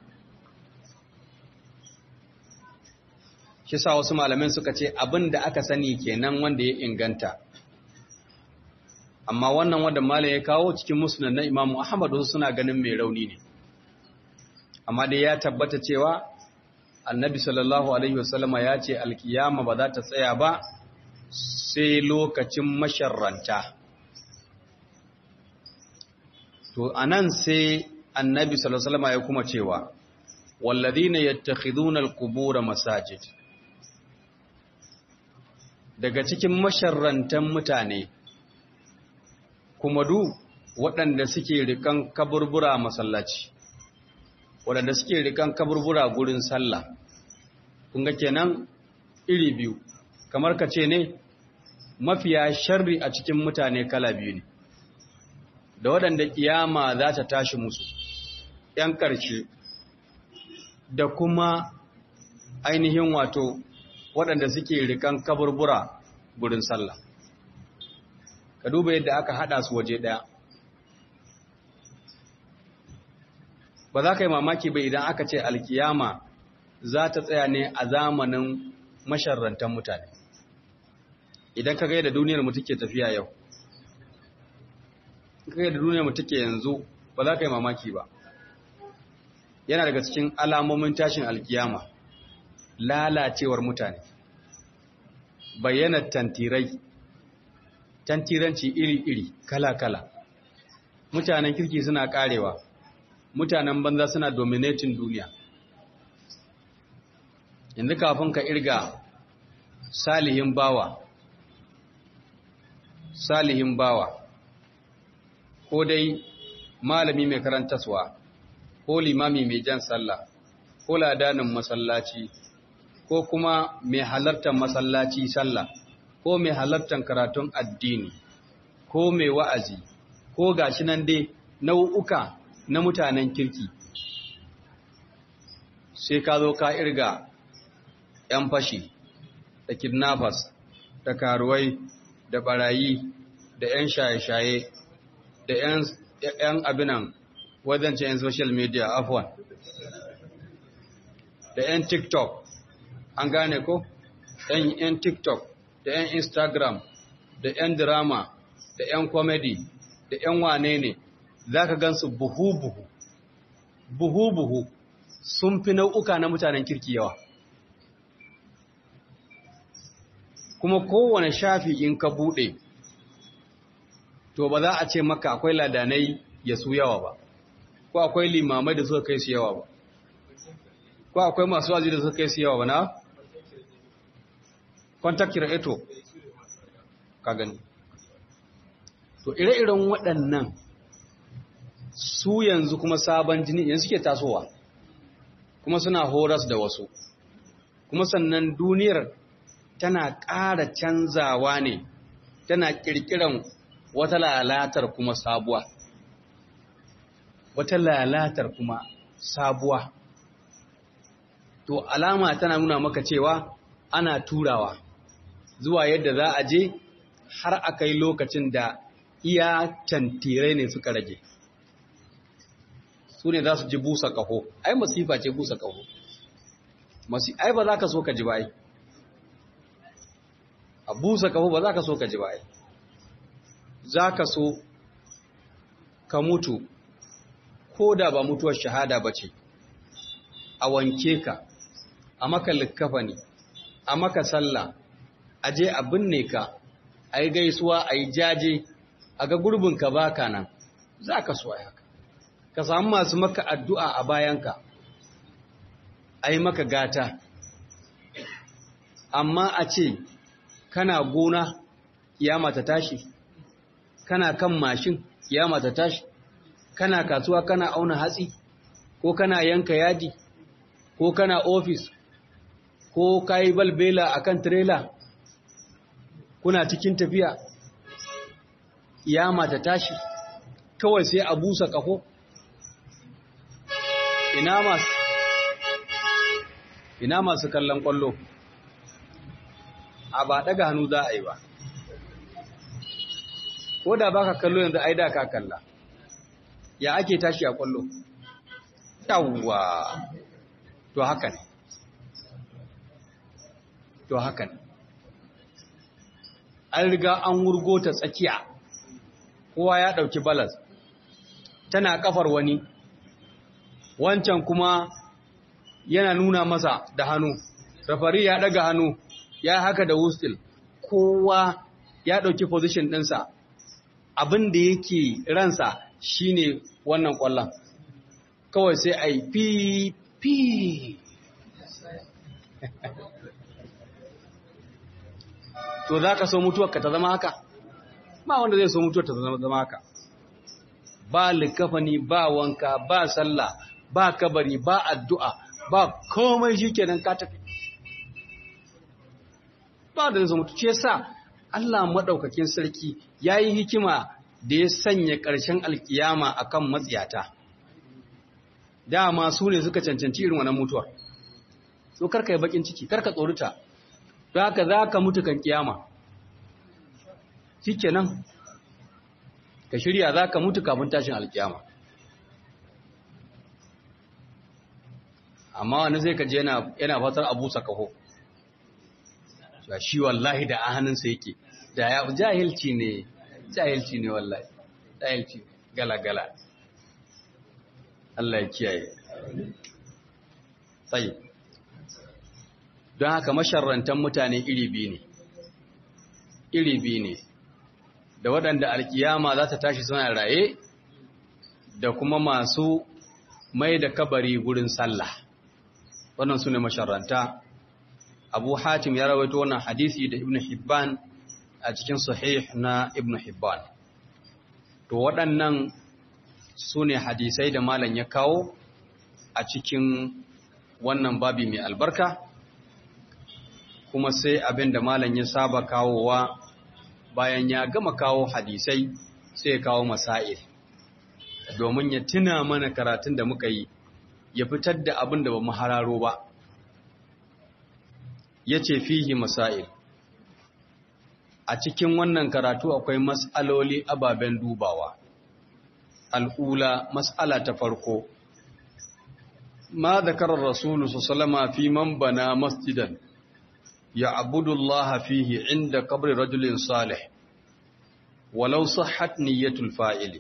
shi sa wasu malamin suka ce abin da aka sani kenan wanda ya inganta amma wannan wanda malam ya kawo cikin musnad na Imam Ahmad wasu suna ganin mai rauni ne amma dai ya tabbata cewa Annabi sallallahu alaihi wasallama ya ce alkiyama ba za ta tsaya ba sai lokacin masharranta to anan sai Annabi sallallahu alaihi wasallama ya kuma cewa walladhina yattakhiduna alqubur masajid daga cikin masharrantan mutane kuma du waɗanda suke rikan kaburbura masallaci waɗanda suke rikan kaburbura gurin sallah kun ga kenan iri biyu kamar ka ce ne mafiya sharri a cikin mutane kala biyu ne da waɗanda kiyama za ta tashi musu ‘yan ƙarshe da kuma ainihin wato waɗanda suke rikan kaburbura gurin sallah ka duba yadda aka haɗa su waje ɗaya ba za ka yi mamaki ba idan aka ce alkiyama za ta tsaya ne a zamanin masharrantan mutane idan ka da duniyar mu take tafiya yau ka da duniyar mu take yanzu ba za ka yi mamaki ba yana daga cikin alamomin tashin alkiyama lalacewar mutane bayyanar tantirai tantiranci iri-iri kala-kala mutanen kirki suna karewa mutanen banza suna dominating duniya yanzu kafin ka irga salihin bawa salihin bawa ko dai malami mai karantaswa ko limami mai jan sallah ko ladanin masallaci ko kuma mai halartar masallaci sallah ko mai halartar karatun addini ko mai wa'azi ko gashi nan dai nau'uka na mutanen kirki sai ka zo ka irga ‘yan fashi da kidnappers da karuwai da barayi da ‘yan shaye-shaye da ‘yan abinan wadance ‘yan social media afwan da ‘yan tiktok an gane ko ‘yan tiktok da ‘yan instagram da ‘yan drama da ‘yan comedy da ‘yan wane ne za ka gansu buhu-buhu buhu-buhu sun fi nau'uka na mutanen kirki yawa kuma kowane shafi in ka buɗe to ba za a ce maka akwai ladanai ya su yawa ba ko akwai limamai da suka kai su yawa ba ko akwai masu wazi da suka kai su yawa ba na contact creator ka gani to ire-iren waɗannan su yanzu kuma sabon jini yanzu suke tasowa kuma suna horas da wasu kuma sannan duniyar tana ƙara canzawa ne tana ƙirƙiran wata lalatar kuma sabuwa wata lalatar kuma sabuwa to alama tana nuna maka cewa ana turawa zuwa yadda za a je har a kai lokacin da iya tantirai ne suka rage su ne za su ji busa ƙaho ai masifa ce busa ƙaho ai ba za ka so ka ji ba ai a busa ƙaho ba za ka so ka ji ba ai za ka so ka mutu ko da ba mutuwar shahada ba ce a wanke ka a maka likkafa ne a maka sallah a je a binne ka a yi gaisuwa a yi jaje a ga gurbinka baka nan za ka so haka ka samu masu maka addu'a a bayanka a yi maka gata amma a ce kana gona kiyama ta tashi kana kan mashin kiyama ta tashi kana kasuwa kana auna hatsi ko kana yanka yadi ko kana ofis ko kayi balbela akan trailer kuna cikin tafiya kiyama ta tashi kawai sai a busa kafo ina masu ina masu kallon kwallo a ba daga hannu za a yi ba ko da baka kallo yanzu ai da ka kalla ya ake tashi a kwallo yawwa to haka ne to haka ne an riga an wurgo ta tsakiya kowa ya ɗauki balas tana kafar wani wancan kuma yana nuna masa da hannu rafari ya ɗaga hannu ya haka da wustil kowa ya ɗauki position ɗinsa abin da yake ransa shine wannan ƙwallon kawai sai a yi fi fi to za ka so mutuwarka ta zama haka ba wanda zai so mutuwar ta zama haka ba likafani ba wanka ba sallah ba kabari ba addu'a ba komai shi kenan ka tafi ba da zai mutu ce sa Allah maɗaukakin sarki ya yi hikima da ya sanya ƙarshen alkiyama akan matsiyata dama su ne suka cancanci irin wannan mutuwar so karka yi bakin ciki karka tsorita don haka za ka mutu kan kiyama shikenan ka shirya za ka mutu kafin tashin alkiyama amma wani zai kaje yana fatar abu sakaho shi wallahi da a hannunsa yake da ya jahilci ne jahilci ne wallahi jahilci gala-gala Allah ya kiyaye tsaye don haka masharrantan mutane iri biyu ne iri biyu ne da waɗanda alkiyama za ta tashi suna raye da kuma masu mai da kabari gurin sallah wannan su ne masharranta abu hatim ya rawaito wannan hadisi da ibn hibban a cikin sahih na ibn hibban to waɗannan su ne hadisai da malam ya kawo a cikin wannan babi mai albarka kuma sai abin da malam ya saba kawowa bayan ya gama kawo hadisai sai ya kawo masail domin ya tuna mana karatun da muka yi ya fitar da abin da ba mu hararo ba ya ce fihi masail a cikin wannan karatu akwai mas'aloli ababen dubawa al'ula mas'ala ta farko ma zakarar rasulu su salama fi man bana masjidan ya abudullaha fihi inda kabri rajulin salih walau sahhat niyyatul fa'ili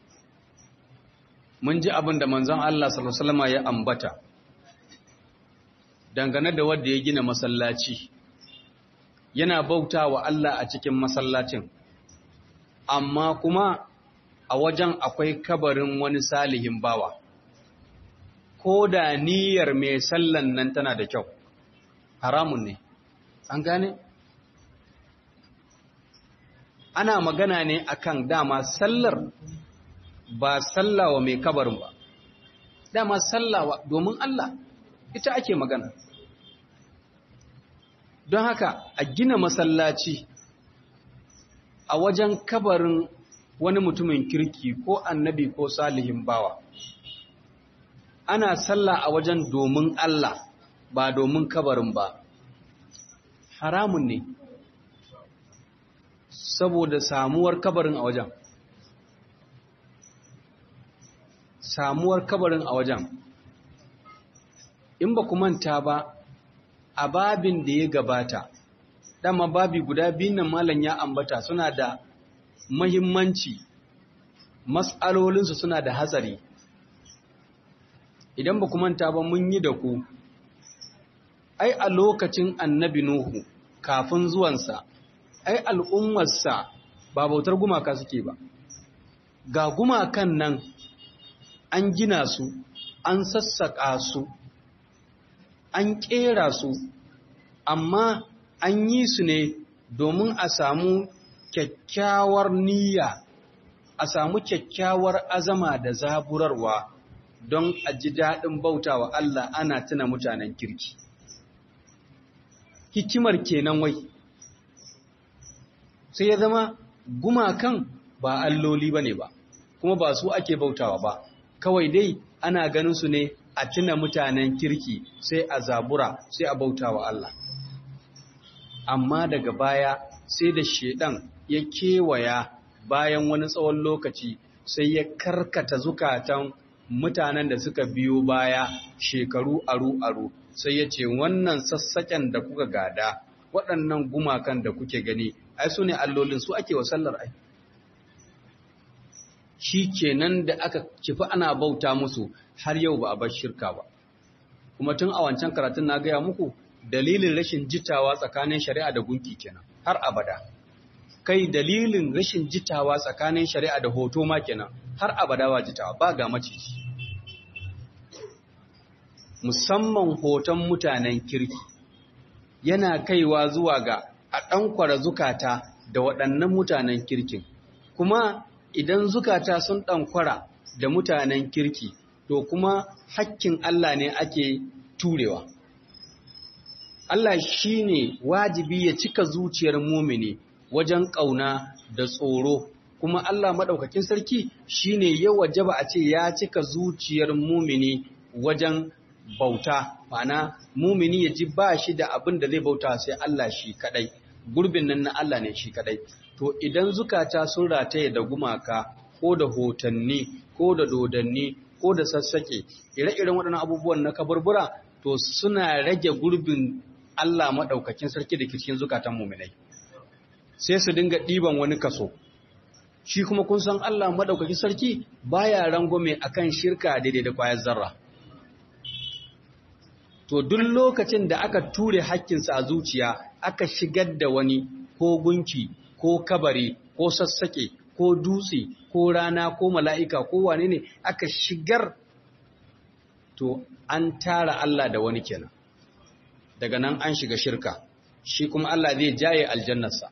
mun ji abin da manzon Allah sallallahu alaihi ya ambata dangane da wanda ya gina masallaci yana bauta wa Allah a cikin masallacin amma kuma a wajen akwai kabarin wani salihin bawa ko da niyyar mai sallan nan tana da kyau haramun ne an gane ana magana ne akan dama sallar ba sallawa mai kabarin ba dama sallawa domin Allah ita ake magana don haka a gina masallaci a wajen kabarin wani mutumin kirki ko annabi ko salihin bawa ana sallah a wajen domin Allah ba domin kabarin ba haramun ne saboda samuwar kabarin a wajen samuwar kabarin a wajen in ba ku manta ba a babin da ya gabata dama babi guda biyun nan malam ya ambata suna da mahimmanci mas'alolinsu suna da hatsari idan ba ku manta ba mun yi da ku ai a lokacin annabi nuhu kafin zuwansa ai al'ummarsa ba bautar gumaka suke ba ga gumakan nan an gina su an sassaƙa su an ƙera su amma an yi su ne domin a samu kyakkyawar niyya a samu kyakkyawar azama da zaburarwa don a ji daɗin bautawa Allah ana tuna mutanen kirki hikimar kenan wai sai ya zama gumakan ba alloli ba ne ba kuma ba su ake bautawa ba kawai dai ana ganin su ne a tuna mutanen kirki sai a zabura sai a bauta wa Allah. Amma daga baya sai da shedan ya kewaya bayan wani tsawon lokaci sai ya karkata zukatan mutanen da suka biyo baya shekaru aru-aru sai ya ce wannan sassaken da kuka gada waɗannan gumakan da kuke gani ai su ne allolin su ake wa sallar ai. shi kenan da aka kifi ana bauta musu har yau ba a bar shirka ba kuma tun a wancan karatun na gaya muku dalilin rashin jitawa tsakanin shari'a da gunki kenan har abada kai dalilin rashin jitawa tsakanin shari'a da hoto ma kenan har abada ba jitawa ba ga maciji musamman hoton mutanen kirki yana kaiwa zuwa ga a ɗankwara zukata da waɗannan mutanen kirkin kuma idan zukata sun ɗankwara da mutanen kirki to kuma hakkin Allah ne ake turewa. Allah shi ne wajibi ya cika zuciyar mumini wajen ƙauna da tsoro kuma Allah maɗaukakin sarki shine ya wajaba a ce ya cika zuciyar mumini wajen bauta ma'ana mumini ya ji ba shi da abin da zai bauta sai Allah shi kadai gurbin nan na Allah ne shi kadai to idan zukata sun rataye da gumaka ko da hotanni ko da dodanni ko da sassake ire-iren waɗannan abubuwan na kaburbura to suna rage gurbin Allah maɗaukakin sarki da ke cikin zukatan muminai sai su dinga ɗiban wani kaso shi kuma kun san Allah maɗaukakin sarki baya rangwame akan shirka daidai da kwayar zarra to duk lokacin da aka ture hakkinsa a zuciya aka shigar da wani ko gunki ko kabari ko sassaƙe ko dutse ko rana ko mala'ika ko wane ne aka shigar to an tara Allah da wani kenan daga nan an shiga shirka shi kuma Allah zai jaye aljannarsa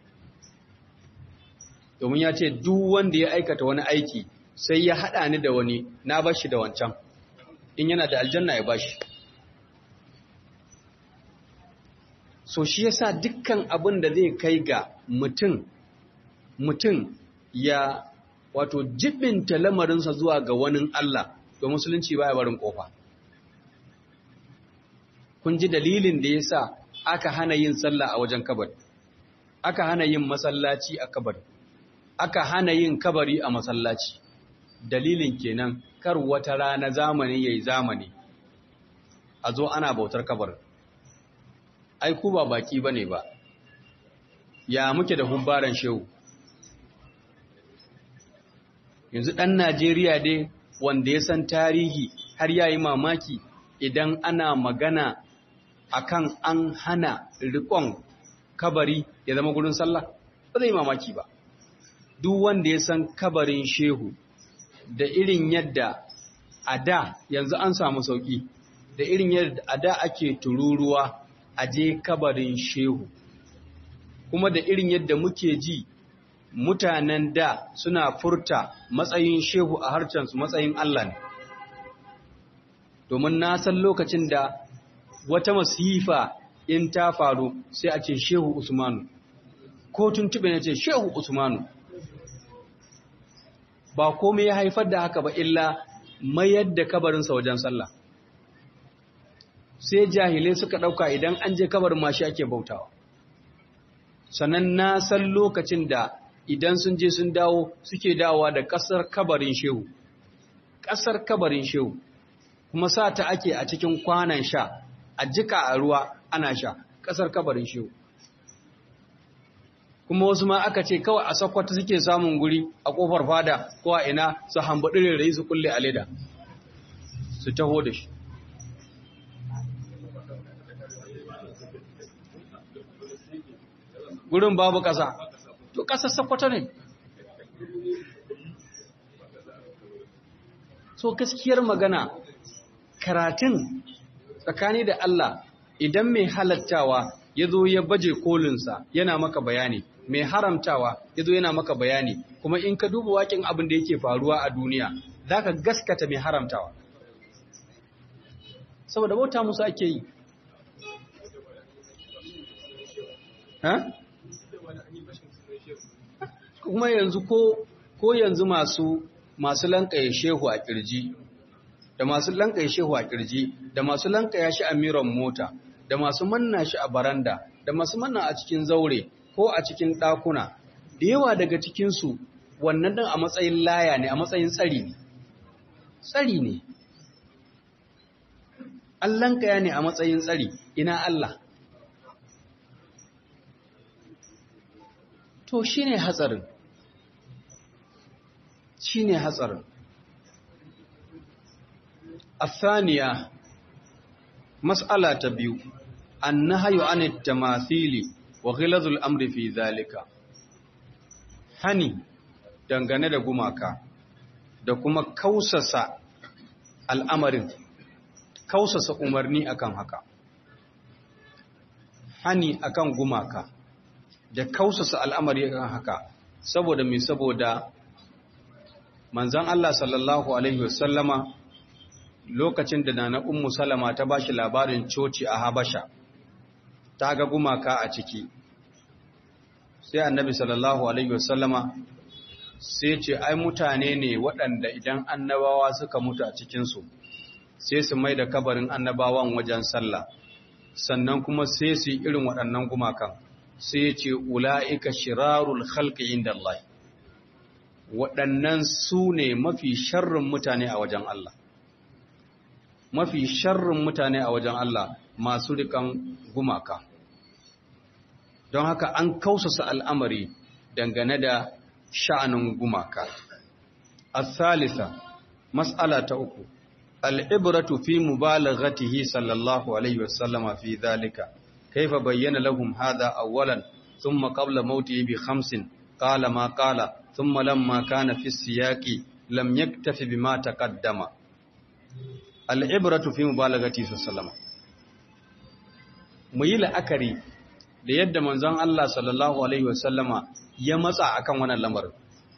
domin ya ce duk wanda ya aikata wani aiki sai ya haɗa ni da wani na bashi da wancan in yana da aljanna ya bashi so shi yasa dukkan abin da zai kai ga mutum mutum ya wato jibinta lamarinsa zuwa ga wani Allah to musulunci baya barin kofa kun ji dalilin da yasa aka hana yin sallah a wajen kabari aka hana yin masallaci a kabari aka hana yin kabari a masallaci dalilin kenan kar wata rana zamani yayi zamani a zo ana bautar kabarin ai ku ba baki bane ba ya muke da hubbaran shehu yanzu ɗan Najeriya dai wanda ya san tarihi har yayi mamaki idan ana magana akan an hana riƙon kabari ya zama gurin sallah ba zai mamaki ba duk wanda ya san kabarin shehu da irin yadda a da yanzu an samu sauƙi da irin yadda a da ake tururuwa a je kabarin shehu kuma da irin yadda muke ji mutanen da suna furta matsayin shehu a harcensu matsayin Allah ne domin na san lokacin da wata masifa in ta faru sai a ce shehu usmanu ko tuntube ne ce shehu usmanu ba komai ya haifar da haka ba illa mayar da kabarinsa wajen sallah sai jahilai suka ɗauka idan an je kabarin mashi ake bautawa sannan na san lokacin da idan sun je sun dawo suke dawowa da ƙasar kabarin shehu ƙasar kabarin shehu kuma sa ta ake a cikin kwanan sha a jika a ruwa ana sha ƙasar kabarin shehu kuma wasu ma aka ce kawai a sakwata suke samun guri a ƙofar fada ko a ina su hambaɗi rere su kulle a leda su taho da shi gurin babu ƙasa to ƙasar sakwata ne so gaskiyar magana karatun tsakani da Allah idan mai halattawa ya zo ya baje kolinsa yana maka bayani mai haramtawa ya zo yana maka bayani kuma in ka duba wakin abin da yake faruwa a duniya za ka gaskata mai haramtawa saboda bauta musu ake yi kuma yanzu ko ko yanzu masu masu lankaye shehu a kirji da masu lankaye shehu a kirji da masu lankaya shi a miran mota da masu manna shi a baranda da masu manna a cikin zaure ko a cikin ɗakuna da yawa daga cikinsu wannan ɗin a matsayin laya ne a matsayin tsari ne tsari ne an lankaya ne a matsayin tsari ina Allah to shi ne hatsarin shi ne hatsarin الثانية مسألة تبيو النهي عن التماثيل وغلظ الأمر في ذلك hani dangane da gumaka da kuma kausasa al'amarin kausasa umarni akan haka hani akan gumaka da kausasa al'amari akan haka saboda mai saboda manzan Allah sallallahu Alaihi wasallama lokacin da nana ummu salama ta bashi labarin coci a habasha ta ga gumaka a ciki sai annabi sallallahu alaihi wasallama sai ce ai mutane ne waɗanda idan annabawa suka mutu a cikinsu sai su mai da kabarin annabawan wajen sallah sannan kuma sai su yi irin waɗannan gumakan sai ce ula'ika shirarul khalqi inda Allah waɗannan su ne mafi sharrin mutane a wajen Allah mafi sharrin mutane a wajen Allah masu rikan gumaka don haka an kausasa al'amari dangane da sha'anin gumaka الثالثة مسألة أكو العبرة في مبالغته صلى الله عليه وسلم في ذلك كيف بين لهم هذا أولا ثم قبل موته بخمس قال ما قال ثم لما كان في السياق لم يكتف بما تقدم العبرة في مبالغته صلى الله عليه وسلم muyi la'akari da yadda manzon Allah sallallahu alaihi wasallama ya matsa akan wannan lamarin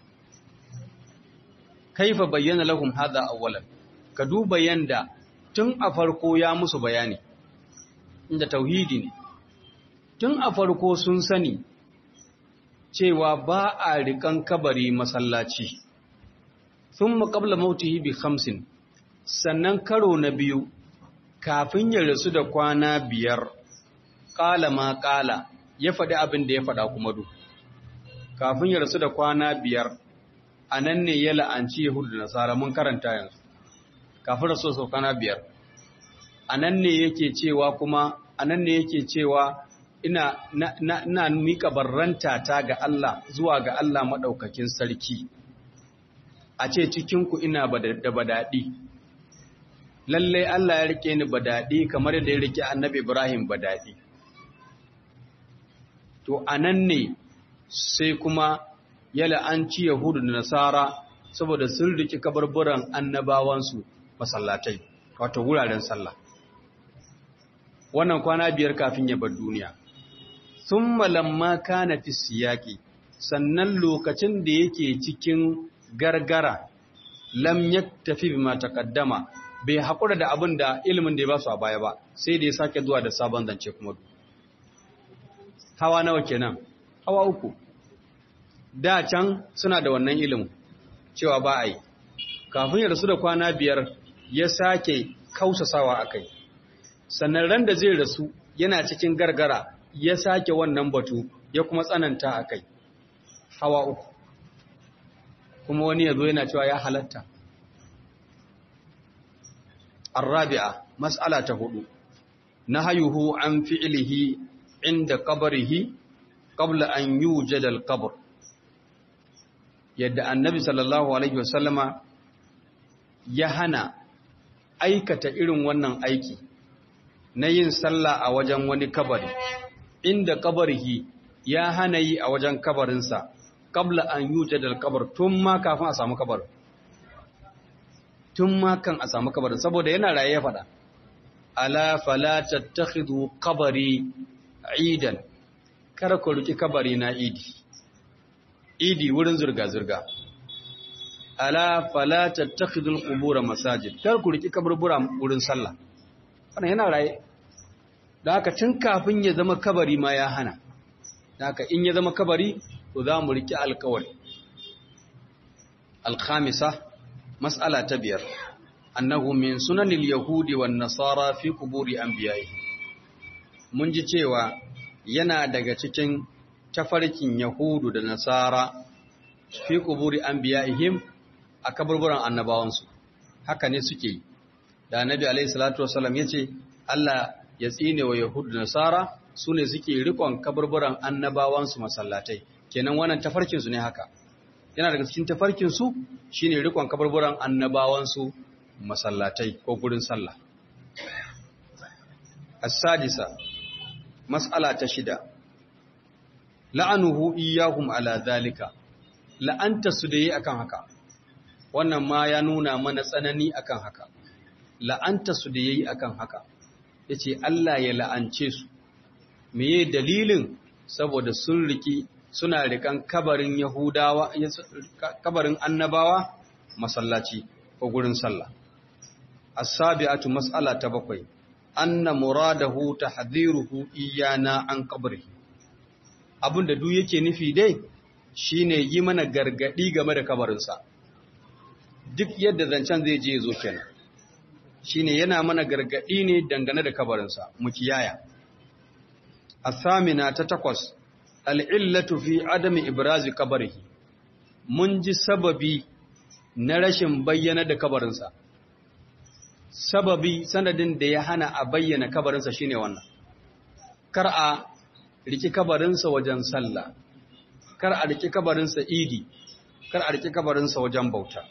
kaifa bayyana lahum hadha awwalan ka duba yanda tun a farko ya musu bayani inda tauhidi ne tun a farko sun sani cewa ba a rikan kabari masallaci thumma qabla mautihi bi khamsin sannan karo na biyu kafin ya rasu da kwana biyar qala ma qala ya faɗi abin da ya faɗa kuma du kafin ya rasu da kwana biyar a nan ne ya la'anci Yahudu da Nasara mun karanta yanzu, kafin rasu sau kana biyar. A nan ne yake cewa kuma, a nan ne yake cewa ina na, na, na miƙa barranta ta ga Allah zuwa ga Allah maɗaukakin sarki, a ce cikinku ina da badaɗi. Lallai Allah ya rike ni badaɗi kamar yadda ya rike annabi Ibrahim badaɗi. To, a nan ne sai kuma ya la'anci Yahudu da Nasara saboda sun riki kabarburan annabawansu masallatai, wato wuraren sallah. Wannan kwana biyar kafin ya bar duniya. Sun malamma kana fi siyaki, sannan lokacin da yake cikin gargara, lam ya tafi bi ma takaddama, bai haƙura da abin da ilimin da ya ba su a baya ba, sai da ya sake zuwa da sabon zance kuma. Hawa nawa kenan? Hawa uku. da can suna da wannan ilimin cewa ba a yi kafin ya rasu da kwana biyar ya sake kausasawa a kai sannan ran da zai rasu yana cikin gargara ya sake wannan batu ya kuma tsananta a kai hawa uku kuma wani ya zo yana cewa ya halatta arrabi'a mas'ala ta hudu nahayuhu an fi'lihi inda qabrihi qabla an yujada al-qabr yadda annabi sallallahu alaihi wasallama ya hana aikata irin wannan aiki na yin sallah a wajen wani kabari inda kabarihi ya hana yi a wajen kabarinsa kabla an yujada al-qabr tun ma kafin a samu kabarin tun ma kan a samu kabarin saboda yana raye ya faɗa ala fala tattakhidhu qabri idan kar ku riki kabari na idi idi wurin zurga-zurga ala fala tattakhidul qubur masajid kar ku riki kaburbura wurin sallah wannan yana raye da haka tun kafin ya zama kabari ma ya hana da haka in ya zama kabari to za mu riki alkawari alkhamisa mas'ala ta biyar annahu min sunanil yahudi wan nasara fi quburi anbiya'i mun ji cewa yana daga cikin tafarkin Yahudu da Nasara fi kuburi anbiya'ihim a kaburburan annabawansu haka ne suke yi da annabi alaihi salatu wasallam yace Allah ya tsine wa Yahudu da Nasara sune suke rikon kaburburan annabawansu masallatai kenan wannan tafarkin su ne haka yana daga cikin tafarkin su shine rikon kaburburan annabawansu masallatai ko gurin sallah as-sadisa mas'ala ta shida la'anuhu iyahum ala zalika la'anta su da yi akan haka wannan ma ya nuna mana tsanani akan haka la'anta su da yayi akan haka yace Allah ya la'ance su meye dalilin saboda sun riki suna rikan kabarin yahudawa kabarin annabawa masallaci ko gurin sallah as-sabi'atu mas'ala ta bakwai anna muradahu tahdhiruhu iyana an qabrihi abin da duk yake nufi dai shine yi mana gargadi game da kabarinsa duk yadda zancen zai je zo kenan shine yana mana gargadi ne dangane da kabarinsa mu kiyaya asamina ta takwas al'illatu fi adami ibrazi kabarihi mun ji sababi na rashin bayyana da kabarinsa sababi sanadin da ya hana a bayyana kabarinsa shine wannan kar a riki kabarinsa wajen sallah kar a riki kabarinsa idi kar a riki kabarinsa wajen bauta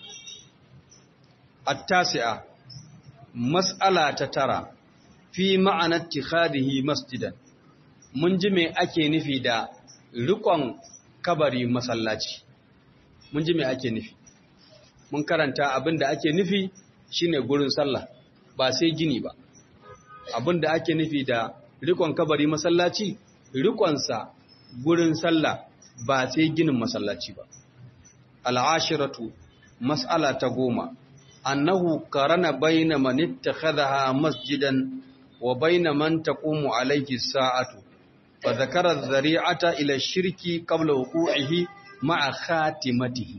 at-tasi'a mas'ala ta tara fi ma'anar tikhadihi masjidan mun ji me ake nufi da rikon kabari masallaci mun ji me ake nufi mun karanta abin da ake nufi shine gurin sallah ba sai gini ba abin da ake nufi da rikon kabari masallaci rikonsa gurin sallah ba sai ginin masallaci ba al'ashiratu mas'ala ta goma annahu qarana bayna man ittakhadha masjidan wa bayna man taqumu alayhi sa'atu fa dhakara adh-dhari'ata ila ash-shirki qabla wuqu'ihi ma'a khatimatihi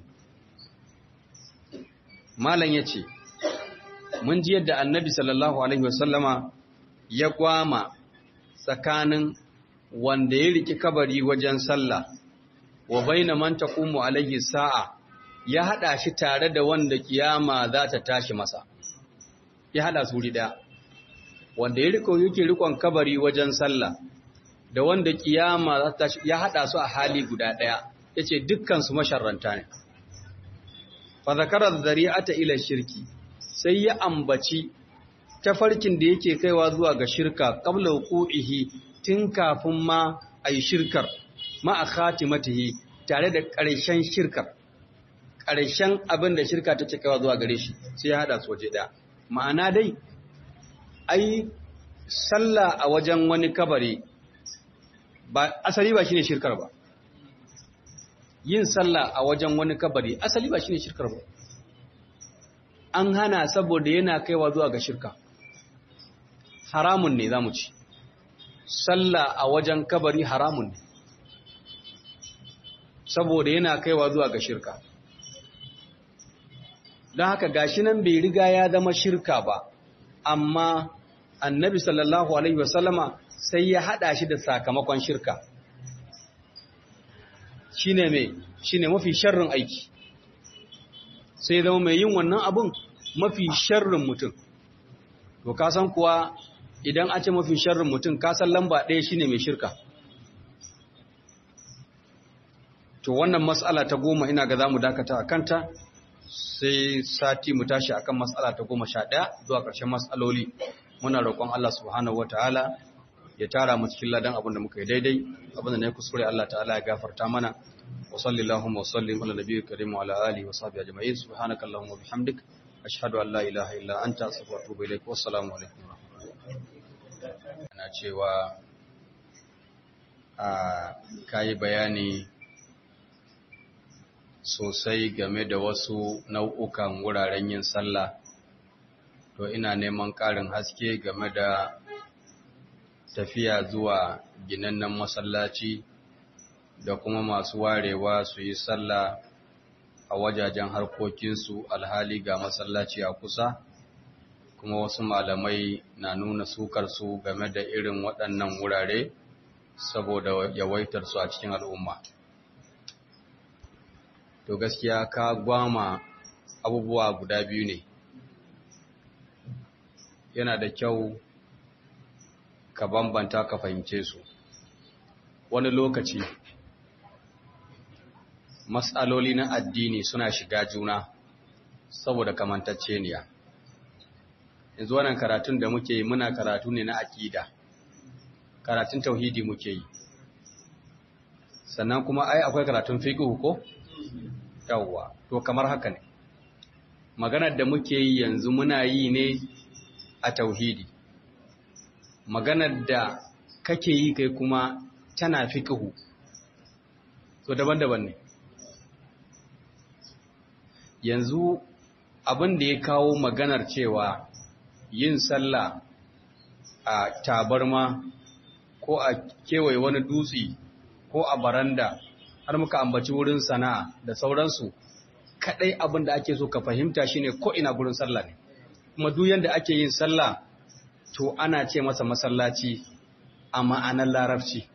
malan yace mun ji yadda annabi sallallahu alaihi wasallama ya gwama tsakanin wanda ya riki kabari wajen sallah wa baina man taqumu alaihi sa'a ya hada shi tare da wanda kiyama za ta tashi masa ya hada su rida wanda ya riko yake rikon kabari wajen sallah da wanda kiyama za ta tashi ya hada su a hali guda daya yace dukkan su masharranta ne fa zakara dhari'ata ila shirki sai ya ambaci tafarkin da yake kaiwa zuwa ga shirka qabla wuqu'ihi tun kafin ma ayi shirkar ma a khatimatihi tare da ƙarshen shirkar ƙarshen abin da shirka ta kaiwa zuwa gare shi sai ya hada su waje daya ma'ana dai ai sallah a wajen wani kabari ba asali ba shine shirkar ba yin sallah a wajen wani kabari asali ba shine shirkar ba an hana saboda yana kaiwa zuwa ga shirka haramun ne zamu ci sallah a wajen kabari haramun ne saboda yana kaiwa zuwa ga shirka don haka gashi nan bai riga ya zama shirka ba amma annabi sallallahu alaihi wasallama sai ya hada shi da sakamakon shirka shine mai shine mafi sharrin aiki sai zama mai yin wannan abun mafi sharrin mutum to ka san kuwa idan a ce mafi sharrin mutum ka san lamba ɗaya shine mai shirka to wannan mas'ala ta goma ina ga zamu dakata a kanta sai sati mu tashi akan mas'ala ta goma sha ɗaya zuwa ƙarshen mas'aloli muna roƙon Allah subhanahu wataala ya tara mu cikin ladan abin da muka yi daidai abin da na yi kuskure Allah ta'ala ya gafarta mana wa sallallahu wa sallim ala nabiyyi karim wa ala alihi wa sahbihi ajma'in subhanaka allahumma wa bihamdik ashhadu an la ilaha illa anta astaghfiruka wa atubu ilaik wa assalamu alaikum wa rahmatullahi ana cewa a kai bayani sosai game da wasu nau'ukan wuraren yin sallah to ina neman ƙarin haske game da tafiya zuwa ginannen masallaci da kuma masu warewa su yi sallah a wajajen harkokinsu alhali ga masallaci a kusa kuma wasu malamai na nuna sukarsu game da irin waɗannan wurare saboda yawaitarsu a cikin al'umma to gaskiya ka gwama abubuwa guda biyu ne yana da kyau ka bambanta ka fahimce su wani lokaci matsaloli na addini suna shiga juna saboda kamantacceniya yanzu wannan karatun da muke yi muna karatu ne na aƙida karatun tauhidi muke yi sannan kuma ai akwai karatun fiqh ko yawwa to kamar haka ne maganar da muke yi yanzu muna yi ne a tauhidi maganar da kake yi kai kuma tana fiqhu to daban-daban ne yanzu abin da ya kawo maganar cewa yin sallah a tabarma ko a kewaye wani dutse ko a baranda har muka ambaci wurin sana'a da sauransu kadai abin da ake so ka fahimta shine ko ina gurin sallah ne kuma duk yanda ake yin sallah to ana ce masa masallaci a ma'anar larabci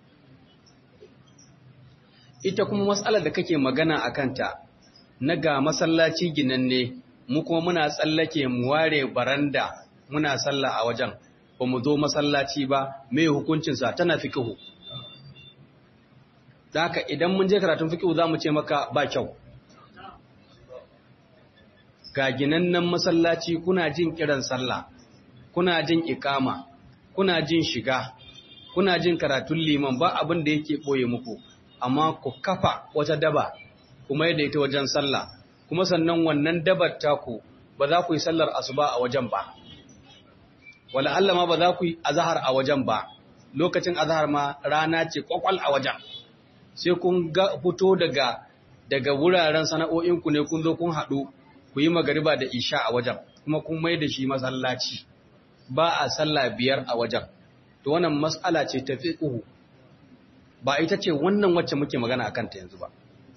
ita kuma matsalar da kake magana a kanta na ga masallaci ginanne mu kuma muna tsallake mu ware baranda muna sallah a wajen ba mu zo masallaci ba mai hukuncinsa tana fikihu da haka idan mun je karatun fikihu za mu ce maka ba kyau ga ginannen masallaci kuna jin kiran sallah kuna jin ikama kuna jin shiga kuna jin karatun liman ba abin da yake ɓoye muku amma ku kafa wata daba kuma yadda ita wajen sallah kuma sannan wannan dabar taku ba za ku yi sallar asuba a wajen ba wala Allah ma ba za ku yi azhar a wajen ba lokacin azhar ma rana ce kwakwal a wajen sai kun ga fito daga daga wuraren sana'o'inku ne kun zo kun haɗu ku yi magariba da isha a wajen kuma kun mai da shi masallaci ba a sallah biyar a wajen to wannan mas'ala ce ta fiqhu ba ita ce wannan wacce muke magana akan ta yanzu ba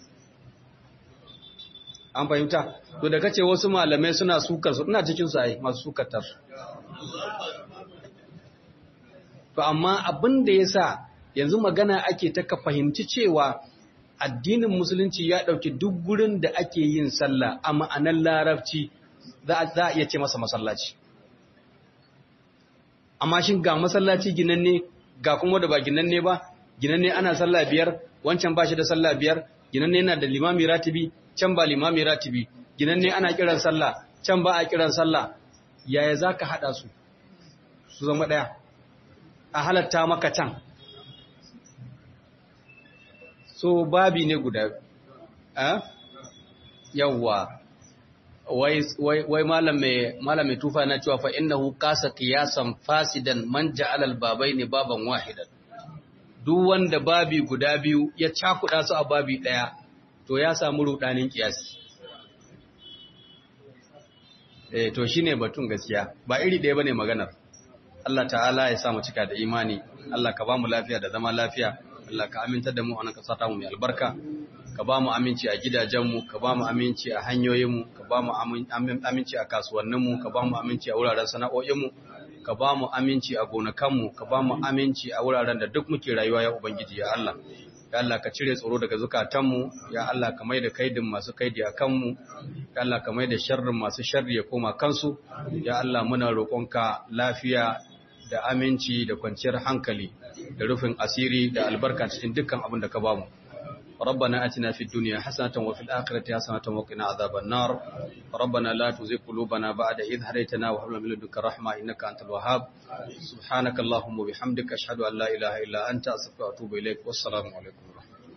an fahimta to da kace wasu malamai suna sukar su ina cikin su ai masu sukar ta su to amma abin da yasa yanzu magana ake ta ka fahimci cewa addinin musulunci ya dauki duk gurin da ake yin sallah a ma'anar larabci za a iya ce masa masallaci amma shin ga masallaci ginanne ga kuma da ba ginanne ba ginanne ana sallah biyar wancan ba shi da sallah biyar ginanne yana da limami ratibi can ba limami ratibi ginanne ana kiran sallah can ba a kiran sallah yaya za ka haɗa su su zama ɗaya a halatta maka can so babi ne guda a yawwa wai wai malam mai tufa na cewa fa innahu qasa qiyasan fasidan man ja'ala al-babaini baban wahidan duk wanda babi guda biyu ya cakuɗa su a babi ɗaya to ya samu rudanin kiyasi eh to shine batun gaskiya ba iri ɗaya bane maganar Allah ta'ala ya sa mu cika da imani Allah ka ba mu lafiya da zama lafiya Allah ka aminta da mu a nan ka sata mu mai albarka ka ba mu aminci a gidajenmu ka ba mu aminci a hanyoyinmu ka ba mu aminci a kasuwanninmu ka ba mu aminci a wuraren sana'o'inmu ka ba mu aminci a gonakanmu ka ba mu aminci a wuraren da duk muke rayuwa ya ubangiji ya Allah ya Allah ka cire tsoro daga zukatanmu ya Allah ka maida kaidin masu kaidi a kanmu ya Allah ka maida sharrin masu sharri ya koma kansu ya Allah muna roƙonka lafiya da aminci da kwanciyar hankali da rufin asiri da albarka cikin dukkan abin da ka bamu ربنا أتنا في الدنيا حسنة وفي الآخرة حسنة وقنا عذاب النار ربنا لا تزغ قلوبنا بعد إذ هديتنا وهب لنا من لدنك رحمة إنك أنت الوهاب سبحانك اللهم وبحمدك أشهد أن لا إله إلا أنت أستغفرك وأتوب إليك والسلام عليكم